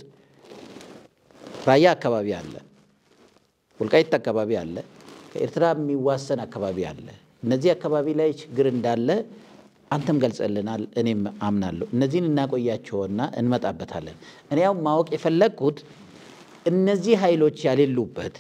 ራያ አካባቢ አለ፣ ወልቃይት አካባቢ አለ፣ ከኤርትራ የሚዋሰን አካባቢ አለ። እነዚህ አካባቢ ላይ ችግር እንዳለ አንተም ገልጸልናል፣ እኔም አምናለሁ። እነዚህን እናቆያቸውና እንመጣበታለን። እኔ ያው ማወቅ የፈለግኩት እነዚህ ኃይሎች ያሌሉበት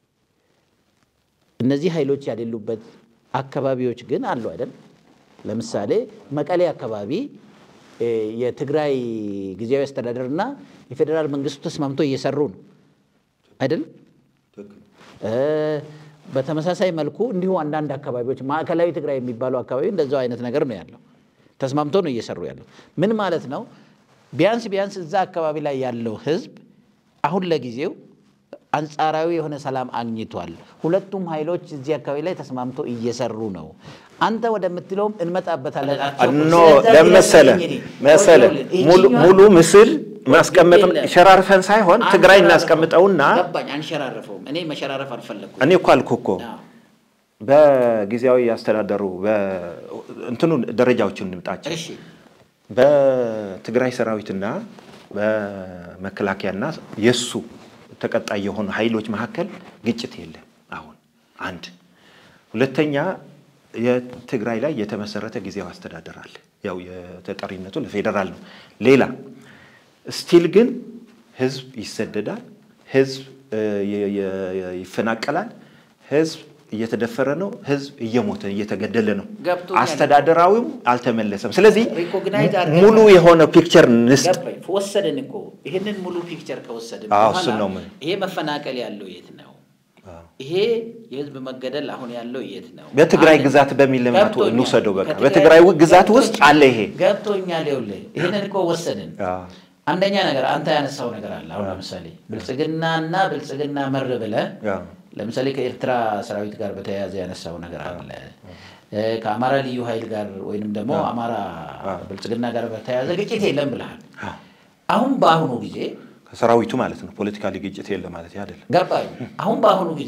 እነዚህ ኃይሎች ያሌሉበት አካባቢዎች ግን አሉ አይደል? ለምሳሌ መቀሌ አካባቢ እ የትግራይ ጊዜያዊ አስተዳደርና የፌዴራል መንግስቱ ተስማምቶ እየሰሩ ነው አይደል? እ በተመሳሳይ መልኩ እንዲሁ አንዳንድ አካባቢዎች ማዕከላዊ ትግራይ የሚባለው አካባቢ እንደዛው አይነት ነገር ነው ያለው። ተስማምቶ ነው እየሰሩ ያለው። ምን ማለት ነው? ቢያንስ ቢያንስ እዛ አካባቢ ላይ ያለው ህዝብ አሁን ለጊዜው አንጻራዊ የሆነ ሰላም አግኝቷል። ሁለቱም ኃይሎች እዚህ አካባቢ ላይ ተስማምቶ እየሰሩ ነው። አንተ ወደምትለውም እንመጣበታለን። ኖ ለመሰለ መሰለ ሙሉ ሙሉ ምስል ማስቀመጥ ሸራርፈን ሳይሆን ትግራይ እናስቀምጠውና ገባኝ። አንሸራረፈውም። እኔ መሸራረፍ አልፈለግኩም። እኔ እኮ አልኩህ እኮ አዎ። በጊዜያዊ አስተዳደሩ እንትኑ ደረጃዎችን እንምጣቸው። እሺ በትግራይ ሰራዊትና በመከላከያና የሱ ተቀጣይ የሆኑ ኃይሎች መካከል ግጭት የለም። አሁን አንድ ሁለተኛ የትግራይ ላይ የተመሰረተ ጊዜያዊ አስተዳደር አለ። ያው የተጠሪነቱ ለፌዴራል ነው። ሌላ ስቲል ግን ህዝብ ይሰደዳል፣ ህዝብ እ, የ- የ- ይፈናቀላል፣ ህዝብ እየተደፈረ ነው፣ ህዝብ እየሞተ እየተገደለ ነው። ገብቶኛል። አስተዳደራዊም አልተመለሰም። ስለዚህ ሪኮግናይዝ አድርገን ሙሉ የሆነ ፒክቸር ንስጥ። ገባኝ። ወሰድን እኮ ይህንን ሙሉ ፒክቸር ከወሰድን አዎ፣ በኋላ እሱን ነው የምልህ። ይሄ መፈናቀል ያለው የት ነው? ይሄ የህዝብ መገደል አሁን ያለው የት ነው? በትግራይ አንድ- ግዛት በሚል ልማት ገብቶኛል። እንውሰደው። በቃ ከትግራይ- በትግራይ ግዛት ውስጥ አለ ይሄ። ገብቶኛል። ይኸውልህ ይህንን እኮ ወሰድን። አዎ። አንደኛ ነገር አንተ ያነሳው ነገር አለ። አሁን ለምሳሌ ብልጽግናና ብልጽግና መር ብለህ አዎ። ለምሳሌ ከኤርትራ ሰራዊት ጋር በተያያዘ ያነሳው ነገር አለ። እ፣ ከአማራ ልዩ ኃይል ጋር ወይንም ደግሞ አማራ ብልጽግና ጋር በተያያዘ ግጭት የለም ብለሃል። አሁን በአሁኑ ጊዜ ከሰራዊቱ ማለት ነው። ፖለቲካሊ ግጭት የለ ማለት አይደለም። ገባኝ። አሁን በአሁኑ ጊዜ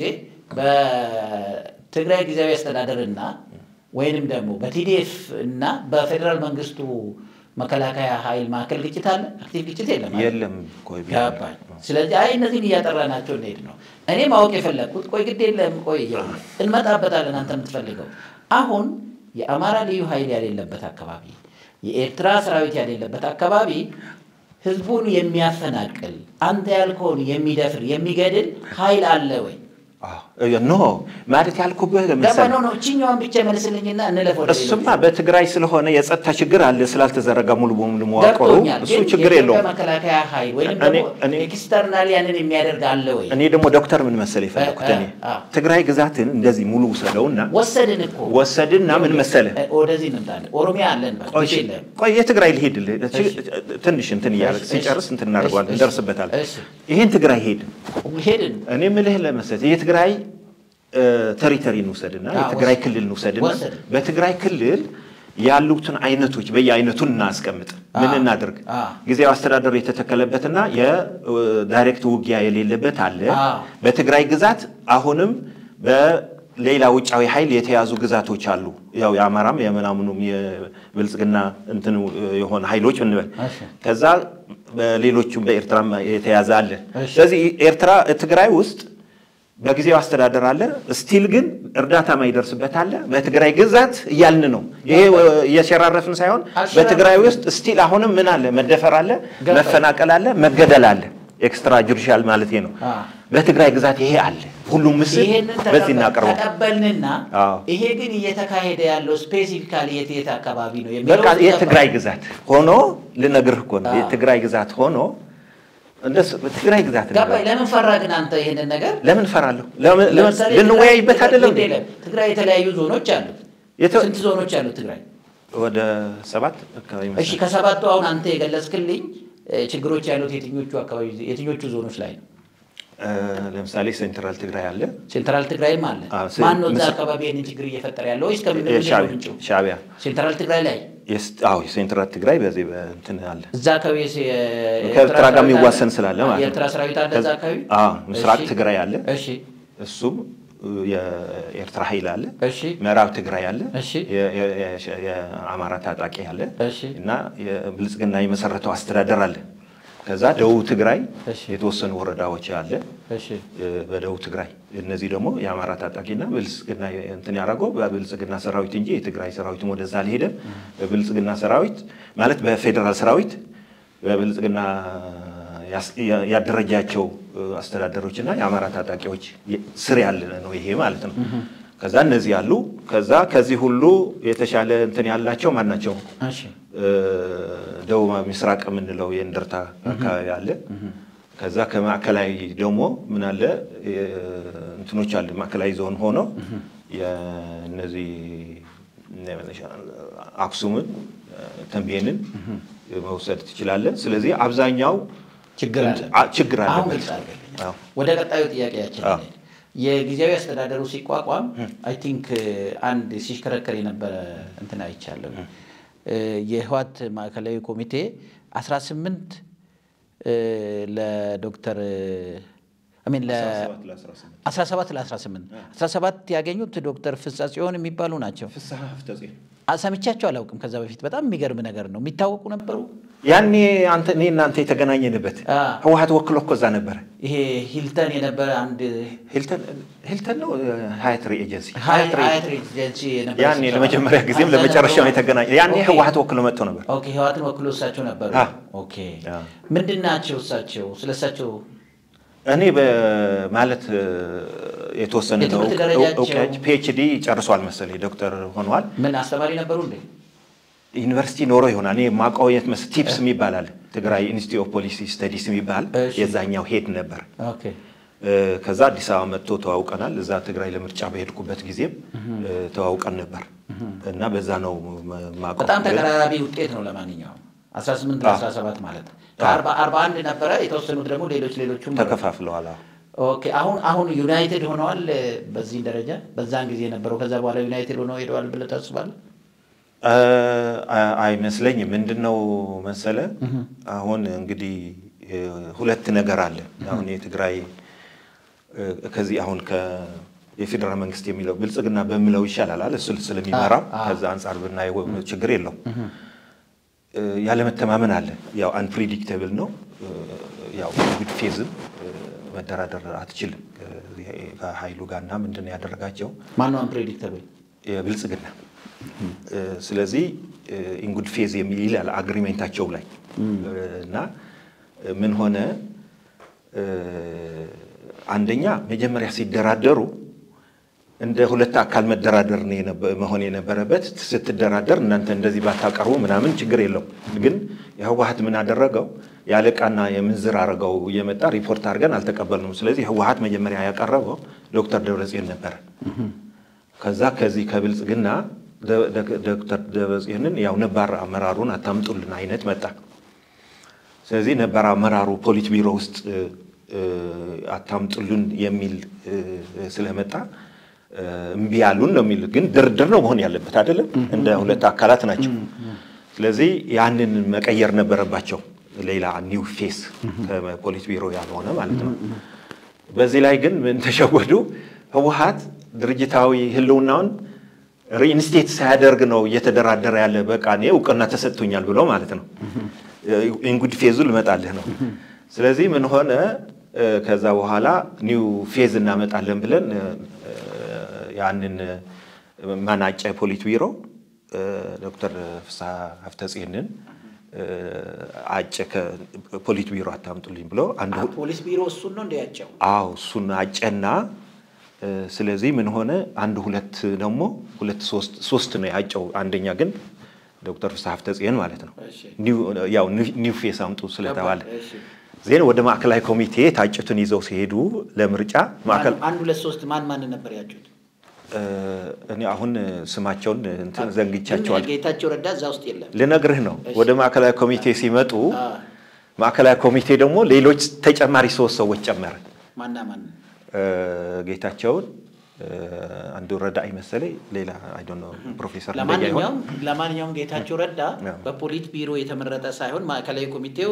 በትግራይ ጊዜያዊ አስተዳደር እና ወይንም ደግሞ በቲዲኤፍ እና በፌዴራል መንግስቱ መከላከያ ኃይል መካከል ግጭት አለ? አክቲቭ ግጭት የለም አይደል? የለም እኮ ገባኝ። ስለዚህ አይ እነዚህን እያጠራናቸው እንሄድ ነው። እኔ ማወቅ የፈለግኩት ቆይ ግድ የለም ቆይ ይኸውልህ፣ እንመጣበታለን። አንተ የምትፈልገው አሁን የአማራ ልዩ ኃይል ያሌለበት አካባቢ፣ የኤርትራ ሰራዊት ያሌለበት አካባቢ ህዝቡን የሚያፈናቅል አንተ ያልከውን የሚደፍር የሚገድል ኃይል አለ ወይ? አዎ። ኖ ማለት ያልኩብህ ገባ ለምሳሌ ነው ነው። እችኛዋን ብቻ መልስልኝና እንለፍ ወደ እሱማ ሌሎቹ። በትግራይ ስለሆነ የጸጥታ ችግር አለ ስላልተዘረጋ ሙሉ በሙሉ መዋቅሩ ገብቶኛል። እሱ ግን ችግር የኢትዮጵያ የለውም። መከላከያ ኃይል ወይም እኔ- ደግሞ እኔ- ኤክስተርናል ያንን የሚያደርግ አለ ወይ? እኔ ደግሞ ዶክተር ምን መሰለህ የፈለኩት እኔ አ- አ። ትግራይ ግዛትን እንደዚህ ሙሉ ውሰደውና ወሰድን እኮ ወሰድና ምን መሰለህ እ፣ ወደዚህ እንምጣለን። ኦሮሚያ አለን በቃ ቆይ ግድ የለም። ቆይ የትግራይ ልሄድልህ እሺ። ትንሽ እንትን እያደረግ እሺ፣ ሲጨርስ እንትን እናደርገዋለን እሺ፣ እንደርስበታለን። እሺ። ይሄን ትግራይ ሄድ ሄድን እኔ ምልህ ለመሰለህ የትግራይ ቴሪተሪ እንውሰድና አዎ፣ የትግራይ ወሰድን። ክልል እንውሰድና ወሰድን። በትግራይ ክልል ያሉትን አይነቶች በየአይነቱን እናስቀምጥ። ምን አዎ፣ እናድርግ? አዎ። ጊዜያዊ አስተዳደሩ የተተከለበትና የዳይሬክት ውጊያ የሌለበት አለ። አዎ። በትግራይ ግዛት አሁንም በሌላ ውጫዊ ኃይል የተያዙ ግዛቶች አሉ። ያው የአማራም የምናምኑም የብልጽግና እንትን የሆነ ኃይሎች እንበል እሺ። ከዛ በሌሎቹም በኤርትራም የተያዘ አለ። እሺ። ስለዚህ ኤርትራ ትግራይ ውስጥ በጊዜው አስተዳደር አለ። ስቲል ግን እርዳታ ማይደርስበት አለ። በትግራይ ግዛት እያልን ነው። ይሄ እየሸራረፍን ሳይሆን አልሸራረፍንም። በትግራይ ውስጥ ስቲል አሁንም ምን አለ? መደፈር አለ፣ ገባኝ። መፈናቀል አለ፣ መገደል አለ። ኤክስትራ ጁዲሻል ማለት ነው። አ። በትግራይ ግዛት ይሄ አለ። ሁሉም ምስል ይሄንን በዚህ ተቀበል- እናቀርበው። ተቀበልንና አዎ። ይሄ ግን እየተካሄደ ያለው ስፔሲፊካሊ የት የት አካባቢ ነው የሚለው በቃ ውስጥ የትግራይ ገባኝ። ግዛት ሆኖ ልነግርህ እኮ ነው። አዎ። የትግራይ ግዛት ሆኖ እንደሱ ትግራይ ግዛት ነው። ገባኝ። ለምን ፈራ ግን አንተ ይሄንን ነገር? ለምን እፈራለሁ? ለምን ለምሳሌ ልንወያይበት ትግራይ- አይደለም? ግድ የለም። ትግራይ የተለያዩ ዞኖች አሉት። የተ- ስንት ዞኖች አሉት ትግራይ? ወደ ሰባት አካባቢ እሺ መሰለኝ። ከሰባቱ አሁን አንተ የገለጽክልኝ እ፣ ችግሮች ያሉት የትኞቹ አካባቢ የትኞቹ ዞኖች ላይ ነው? እ፣ ለምሳሌ ሴንትራል ትግራይ አለ፣ ሴንትራል ትግራይም አለ። አዎ፣ ሴ- ማን ነው እዛ ምስ- አካባቢ ይህንን ችግር እየፈጠረ ያለው ወይስ ከምን የሻዕቢያ- ምንጩ? ሻዕቢያ ሴንትራል ትግራይ ላይ የስ- አዎ የሴንትራል ትግራይ በዚህ በእንትን አለ እዛ አካባቢ የስ- የኤርትራ ከኤርትራ ጋር ሰራዊት የሚዋሰን አለ? ስላለ ማለት ነው። የኤርትራ ሰራዊት አለ እዛ አካባቢ? አዎ ምስራቅ እሺ። ትግራይ አለ፣ እሺ እሱም እ፣ የኤርትራ ኃይል አለ። እሺ ምዕራብ ትግራይ አለ፣ እሺ። የ- የ- የ- የአማራ ታጣቂ አለ እሺ እና የብልጽግና የመሰረተው አስተዳደር አለ። ከዛ ደቡብ ትግራይ እሺ። የተወሰኑ ወረዳዎች አለ እሺ በደቡብ ትግራይ እነዚህ ደግሞ የአማራ ታጣቂና ብልጽግና እንትን ያደረገው በብልጽግና ሰራዊት እንጂ የትግራይ ሰራዊትም ወደዛ አልሄደም። በብልጽግና ሰራዊት ማለት በፌዴራል ሰራዊት በብልጽግና ያስ- ያ- ያደረጃቸው አስተዳደሮችና የአማራ ታጣቂዎች ስር ያለ ነው ይሄ ማለት ነው። ከዛ እነዚህ ያሉ ከዛ ከዚህ ሁሉ የተሻለ እንትን ያላቸው ማን ናቸው? እሺ ደቡብ ምስራቅ የምንለው የእንደርታ አካባቢ አለ። ከዛ ከማዕከላዊ ደግሞ ምን አለ የ- እንትኖች አለ ማዕከላዊ ዞን ሆኖ የእነዚህ አክሱምን፣ ተንቤንን መውሰድ ትችላለህ። ስለዚህ አብዛኛው ችግር አለ አ- ችግር አሁን አለበት። ግልጽ አድርገልኝ። አዎ። ወደ ቀጣዩ ጥያቄያችን አዎ። እንሂድ። የጊዜያዊ አስተዳደሩ ሲቋቋም አይ ቲንክ አንድ ሲሽከረከር የነበረ እንትን አይቻለሁ። የህወሓት ማዕከላዊ ኮሚቴ 18 ለዶክተር አሚን ለ 17 ለ18 17 ያገኙት ዶክተር ፍሳ ጽዮን የሚባሉ ናቸው። ፍስሐ ፍተጽዮን አ- ሰምቻቸው አላውቅም። ከዛ በፊት በጣም የሚገርም ነገር ነው። የሚታወቁ ነበሩ። ያኔ አንተ እኔ እናንተ የተገናኘንበት አ። ህወሓት ወክሎ እኮ እዛ ነበረ። ይሄ ሂልተን የነበረ አንድ ሂልተን ሂልተን ነው ሀያት ኤጀንሲ ሀያት ሀያት ሬ- ኤጀንሲ የነበረ ያኔ ስብሰባ ለመጀመሪያ ጊዜም እዛ ለመጨረሻው ነበሩ። የተገናኘ ያኔ ኦኬ። ህወሓት ወክሎ መጥቶ ነበር። ኦኬ ህወሓትን ወክሎ እሳቸው ነበሩ። አ። ኦኬ አ። ምንድን ናቸው እሳቸው? ስለ እሳቸው እኔ በማለት እ፣ የተወሰነ ነው የትምህርት ደረጃቸው- እውቀት ፒኤችዲ ጨርሷል መሰለኝ ዶክተር ሆነዋል። ምን አስተማሪ ነበሩ እንዴ? ዩኒቨርሲቲ ኖሮ ይሆናል። እኔ የማውቀው የት መስ ቲፕስ የሚባል አለ ትግራይ ኢንስቲትዩት ኦፍ ፖሊሲ ስተዲስ የሚባል እሺ። የዛኛው ሄድ ነበር ኦኬ ከዛ አዲስ አበባ መጥቶ ተዋውቀናል። እዛ ትግራይ ለምርጫ በሄድኩበት ጊዜም ተዋውቀን ነበር እና በዛ ነው ማቀው። በጣም ተቀራራቢ ውጤት ነው። ለማንኛውም 18 ለ17 ማለት ነው። ከአርባ አንድ ነበረ የተወሰኑት ደግሞ ሌሎች ሌሎቹም ተከፋፍለዋል። ኦኬ አሁን አሁን ዩናይትድ ሆነዋል በዚህ ደረጃ በዛን ጊዜ የነበረው ከዛ በኋላ ዩናይትድ ሆነው ሄደዋል ብለህ ታስባለህ? አይመስለኝም። ምንድን ነው መሰለ አሁን እንግዲህ ሁለት ነገር አለ። አሁን የትግራይ ከዚህ አሁን የፌዴራል መንግስት የሚለው ብልጽግና በሚለው ይሻላል አለ እሱ ስለሚመራ ከዛ አንጻር ብናየው ችግር የለውም። ያለመተማመን አለ። ያው አንፕሪዲክተብል ነው። ያው ጉድ ፌዝም መደራደር አትችልም ከሀይሉ ጋርና ምንድን ነው ያደረጋቸው ማነው አንፕሬዲክተብል የብልጽግና ስለዚህ ኢንጉድ ፌዝ የሚል ይላል አግሪሜንታቸው ላይ እና ምን ሆነ አንደኛ መጀመሪያ ሲደራደሩ እንደ ሁለት አካል መደራደር መሆን የነበረበት ስትደራደር እናንተ እንደዚህ ባታቀርቡ ምናምን ችግር የለው ግን የህወሀት ምን አደረገው የአለቃና የምንዝር አድርገው እየመጣ ሪፖርት አድርገን አልተቀበልንም ስለዚህ ህወሀት መጀመሪያ ያቀረበው ዶክተር ደብረጽዮን ነበረ ከዛ ከዚህ ከብልጽግና ዶክተር ደብረጽዮንን ያው ነባር አመራሩን አታምጡልን አይነት መጣ ስለዚህ ነባር አመራሩ ፖሊት ቢሮ ውስጥ አታምጡልን የሚል ስለመጣ እምቢ ያሉን ነው የሚል ግን ድርድር ነው መሆን ያለበት አይደለም እንደ ሁለት አካላት ናቸው ስለዚህ ያንን መቀየር ነበረባቸው ሌላ ኒው ፌስ ከፖሊት ቢሮ ያልሆነ ማለት ነው በዚህ ላይ ግን ምን ተሸወዱ ህወሀት ድርጅታዊ ህልውናውን ሪኢንስቴት ሳያደርግ ነው እየተደራደረ ያለ በቃ እኔ እውቅና ተሰጥቶኛል ብሎ ማለት ነው ኢንጉድ ፌዙ ልመጣልህ ነው ስለዚህ ምን ሆነ ከዛ በኋላ ኒው ፌዝ እናመጣለን ብለን ያንን ማናጨ ፖሊት ቢሮ ዶክተር ፍስሐ ሀፍተጽዮንን አጨ ከፖሊት ቢሮ አታምጡልኝ ብሎ ፖሊስ ቢሮ እሱን ነው እንዲያቸው አዎ እሱን አጨና ስለዚህ ምን ሆነ አንድ ሁለት ደግሞ ሁለት ሶስት ነው ያጨው አንደኛ ግን ዶክተር ፍስሐ ሀፍተጽዮን ማለት ነው ያው ኒው ፌስ አምጡ ስለተባለ ዜን ወደ ማዕከላዊ ኮሚቴ ታጭቱን ይዘው ሲሄዱ ለምርጫ አንድ ሁለት ሶስት ማን ማን ነበር ያጩት? እኔ አሁን ስማቸውን እንትን ዘንግቻቸዋል። ጌታቸው ረዳ እዛ ውስጥ የለም። ልነግርህ ነው። ወደ ማዕከላዊ ኮሚቴ ሲመጡ ማዕከላዊ ኮሚቴ ደግሞ ሌሎች ተጨማሪ ሶስት ሰዎች ጨመረ። ማና ማን? ጌታቸውን አንዱ ረዳ መሰለኝ፣ ሌላ አይ ዶንት ኖ ፕሮፌሰር ለማንኛውም ለማንኛውም ጌታቸው ረዳ በፖሊት ቢሮ የተመረጠ ሳይሆን ማዕከላዊ ኮሚቴው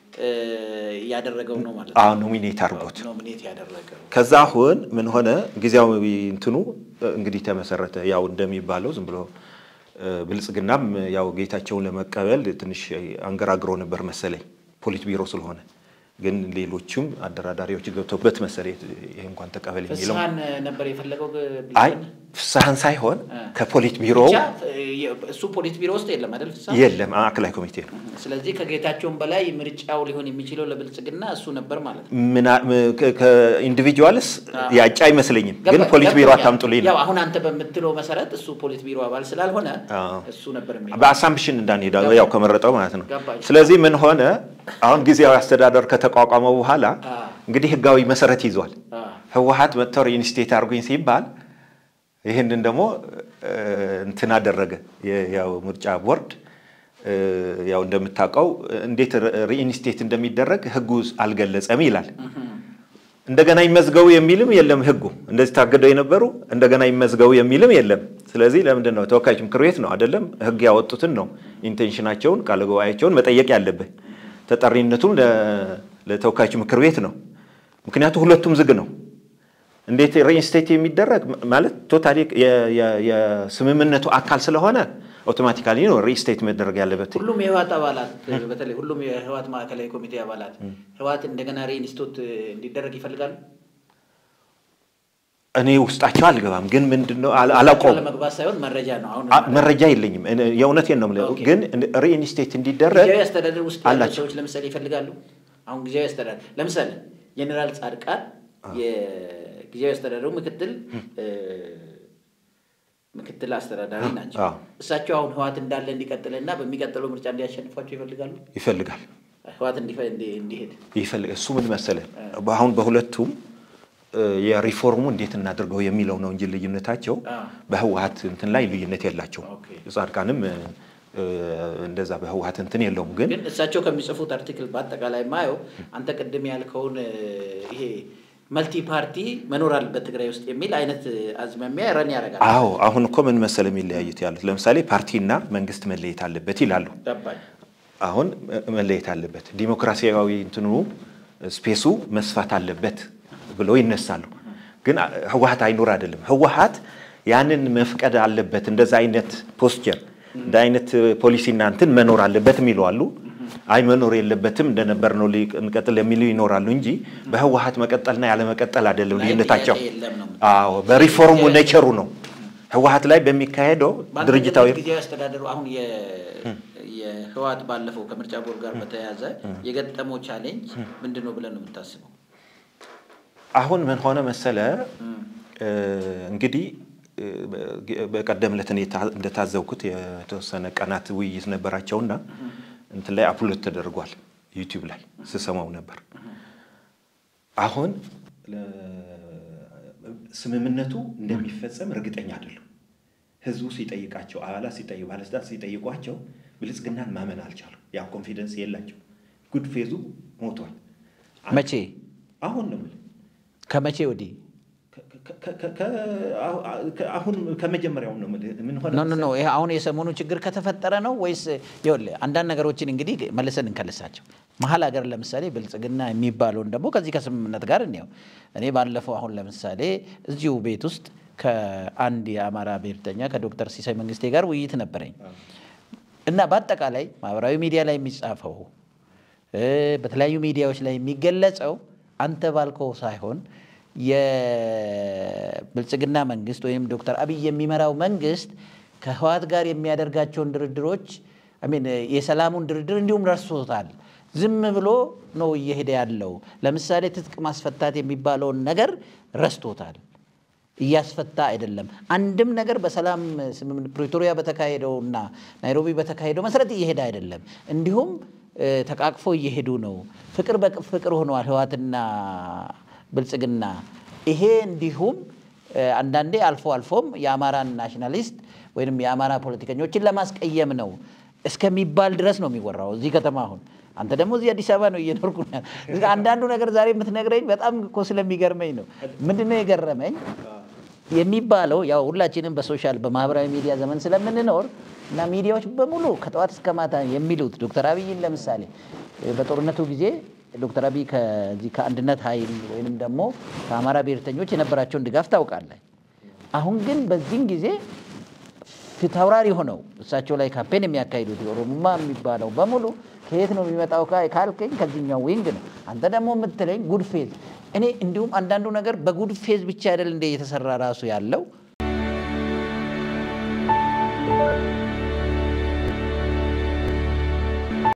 ያደረገው ነው ማለት ነው። ኖሚኔት አድርጎት ኖሚኔት ያደረገው። ከዛ አሁን ምን ሆነ ጊዜያዊ እንትኑ እንግዲህ ተመሰረተ። ያው እንደሚባለው ዝም ብሎ ብልጽግናም ያው ጌታቸውን ለመቀበል ትንሽ አንገራግሮ ነበር መሰለኝ ፖሊት ቢሮ ስለሆነ ግን ሌሎችም አደራዳሪዎች ገብተውበት መሰለኝ ይሄ እንኳን ተቀበል የሚለው ፍስሀን ነበር የፈለገው። አይ ፍስሀን ሳይሆን ከፖሊት ቢሮ እሱ ፖሊት ቢሮ ውስጥ የለም አይደል? ፍስሀ የለም፣ ማዕከላዊ ኮሚቴ ነው። ስለዚህ ከጌታቸውን በላይ ምርጫው ሊሆን የሚችለው ለብልጽግና እሱ ነበር ማለት ነው። ከኢንዲቪጁዋልስ ያጫ አይመስለኝም፣ ግን ፖሊት ቢሮ አታምጡልኝ ነው። ያው አሁን አንተ በምትለው መሰረት እሱ ፖሊት ቢሮ አባል ስላልሆነ እሱ ነበር በአሳምፕሽን እንዳንሄዳ ያው ከመረጠው ማለት ነው። ስለዚህ ምን ሆነ አሁን ጊዜያዊ አስተዳደር ከተቋቋመ በኋላ እንግዲህ ህጋዊ መሰረት ይዟል። ህወሀት መጥተው ሪኢንስቴት አድርጉኝ ሲባል ይህንን ደግሞ እንትን አደረገ። ያው ምርጫ ቦርድ ያው እንደምታውቀው እንዴት ሪኢንስቴት እንደሚደረግ ህጉ አልገለጸም ይላል። እንደገና ይመዝገቡ የሚልም የለም ህጉ። እንደዚህ ታገደው የነበሩ እንደገና ይመዝገቡ የሚልም የለም። ስለዚህ ለምንድን ነው ተወካዮች ምክር ቤት ነው አይደለም ህግ ያወጡትን ነው ኢንቴንሽናቸውን ቃለ ጉባኤያቸውን መጠየቅ ያለብህ። ተጠሪነቱም ለተወካዮች ምክር ቤት ነው። ምክንያቱም ሁለቱም ዝግ ነው። እንዴት ሪኢንስቴት የሚደረግ ማለት ቶታሊ የስምምነቱ አካል ስለሆነ አውቶማቲካሊ ነው ሪኢንስቴት መደረግ ያለበት። ሁሉም የህወሓት አባላት በተለይ ሁሉም የህወሓት ማዕከላዊ ኮሚቴ አባላት ህወሓት እንደገና ሪኢንስቴት እንዲደረግ ይፈልጋሉ። እኔ ውስጣቸው አልገባም፣ ግን ምንድነው አላውቀውም። ለመግባት ሳይሆን መረጃ ነው። አሁን መረጃ የለኝም፣ የእውነቴን ነው የምልህ። ግን ሪኢንስቴት እንዲደረግ ጊዜያዊ አስተዳደር ውስጥ ያሉ ሰዎች ለምሳሌ ይፈልጋሉ። አሁን ጊዜያዊ አስተዳደር ለምሳሌ ጀኔራል ጻድቃን የጊዜያዊ አስተዳደሩ ምክትል ምክትል አስተዳዳሪ ናቸው። እሳቸው አሁን ህወሓት እንዳለ እንዲቀጥልና በሚቀጥለው ምርጫ እንዲያሸንፏቸው ይፈልጋሉ ይፈልጋል ህወሓት እንዲሄድ ይፈልግ እሱ ምን መሰለህ አሁን በሁለቱም የሪፎርሙ እንዴት እናድርገው የሚለው ነው እንጂ ልዩነታቸው በህወሀት እንትን ላይ ልዩነት የላቸው። ጻድቃንም እንደዛ በህወሀት እንትን የለውም። ግን ግን እሳቸው ከሚጽፉት አርቲክል በአጠቃላይ ማየው አንተ ቅድም ያልከውን ይሄ መልቲ ፓርቲ መኖር አለበት ትግራይ ውስጥ የሚል አይነት አዝማሚያ ረን ያደርጋል። አዎ አሁን እኮ ምን መሰለ የሚለያዩት ያሉት ለምሳሌ ፓርቲና መንግስት መለየት አለበት ይላሉ። ገባኝ። አሁን መለየት አለበት፣ ዲሞክራሲያዊ እንትኑ ስፔሱ መስፋት አለበት ብለው ይነሳሉ። ግን ህወሀት አይኖር አይደለም። ህወሀት ያንን መፍቀድ አለበት። እንደዛ አይነት ፖስቸር እንደ አይነት ፖሊሲና እንትን መኖር አለበት የሚሉ አሉ። አይ መኖር የለበትም እንደነበር ነው እንቀጥል የሚሉ ይኖራሉ እንጂ በህወሀት መቀጠልና ያለመቀጠል አይደለም ልዩነታቸው። የለም ነው አዎ በሪፎርሙ ኔቸሩ ነው። ህወሀት ላይ በሚካሄደው ድርጅታዊ ጊዜያዊ አስተዳደሩ አሁን የህወሀት ባለፈው ከምርጫ ቦርድ ጋር በተያያዘ የገጠመው ቻሌንጅ ምንድን ነው ብለን ነው የምታስበው? አሁን ምን ሆነ መሰለ እንግዲህ በቀደም ዕለት እኔ እንደታዘብኩት የተወሰነ ቀናት ውይይት ነበራቸውና እንትን ላይ አፕሎድ ተደርጓል ዩቲዩብ ላይ ስሰማው ነበር። አሁን ስምምነቱ እንደሚፈጸም እርግጠኛ አይደሉም። ህዝቡ ሲጠይቃቸው፣ አባላት ሲጠይቁ፣ ባለስልጣን ሲጠይቋቸው ብልጽግናን ማመን አልቻሉም። ያ ኮንፊደንስ የላቸው። ጉድ ፌዙ ሞቷል። መቼ አሁን ነው የምልህ ከመቼ ወዲህ አሁን ከመጀመሪያው ነው የምልህ። ምን ሆነ ኖ ኖ ኖ ይሄ አሁን የሰሞኑ ችግር ከተፈጠረ ነው ወይስ ይኸውልህ አንዳንድ ነገሮችን እንግዲህ መልሰን እንከልሳቸው መሀል ሀገር ለምሳሌ ብልጽግና የሚባለውን ደግሞ ከዚህ ከስምምነት ጋር እንየው እኔ ባለፈው አሁን ለምሳሌ እዚሁ ቤት ውስጥ ከአንድ የአማራ ብሔርተኛ ከዶክተር ሲሳይ መንግስቴ ጋር ውይይት ነበረኝ እና በአጠቃላይ ማህበራዊ ሚዲያ ላይ የሚጻፈው በተለያዩ ሚዲያዎች ላይ የሚገለጸው አንተ ባልከው ሳይሆን የብልጽግና መንግስት ወይም ዶክተር አብይ የሚመራው መንግስት ከህወሓት ጋር የሚያደርጋቸውን ድርድሮች አሜን የሰላሙን ድርድር እንዲሁም ረስቶታል። ዝም ብሎ ነው እየሄደ ያለው። ለምሳሌ ትጥቅ ማስፈታት የሚባለውን ነገር ረስቶታል። እያስፈታ አይደለም። አንድም ነገር በሰላም ስምምነት ፕሪቶሪያ በተካሄደውና ናይሮቢ በተካሄደው መሰረት እየሄደ አይደለም። እንዲሁም ተቃቅፎ እየሄዱ ነው። ፍቅር በፍቅር ሆነዋል ህወሓትና ብልጽግና ይሄ እንዲሁም አንዳንዴ አልፎ አልፎም የአማራን ናሽናሊስት ወይም የአማራ ፖለቲከኞችን ለማስቀየም ነው እስከሚባል ድረስ ነው የሚወራው እዚህ ከተማ። አሁን አንተ ደግሞ እዚህ አዲስ አበባ ነው እየኖርኩ አንዳንዱ ነገር ዛሬ የምትነግረኝ በጣም እኮ ስለሚገርመኝ ነው። ምንድነው የገረመኝ የሚባለው ያው ሁላችንም በሶሻል በማህበራዊ ሚዲያ ዘመን ስለምንኖር እና ሚዲያዎች በሙሉ ከጠዋት እስከ ማታ የሚሉት ዶክተር አብይን ለምሳሌ በጦርነቱ ጊዜ ዶክተር አብይ ከዚህ ከአንድነት ኃይል ወይንም ደግሞ ከአማራ ብሔርተኞች የነበራቸውን ድጋፍ ታውቃለህ። አሁን ግን በዚህም ጊዜ ፊታውራሪ ሆነው እሳቸው ላይ ካምፔን የሚያካሂዱት የኦሮሞማ የሚባለው በሙሉ ከየት ነው የሚመጣው ካልከኝ ከዚህኛው ዊንግ ነው። አንተ ደግሞ የምትለኝ ጉድ ፌዝ። እኔ እንዲሁም አንዳንዱ ነገር በጉድ ፌዝ ብቻ አይደል እንደ እየተሰራ ራሱ ያለው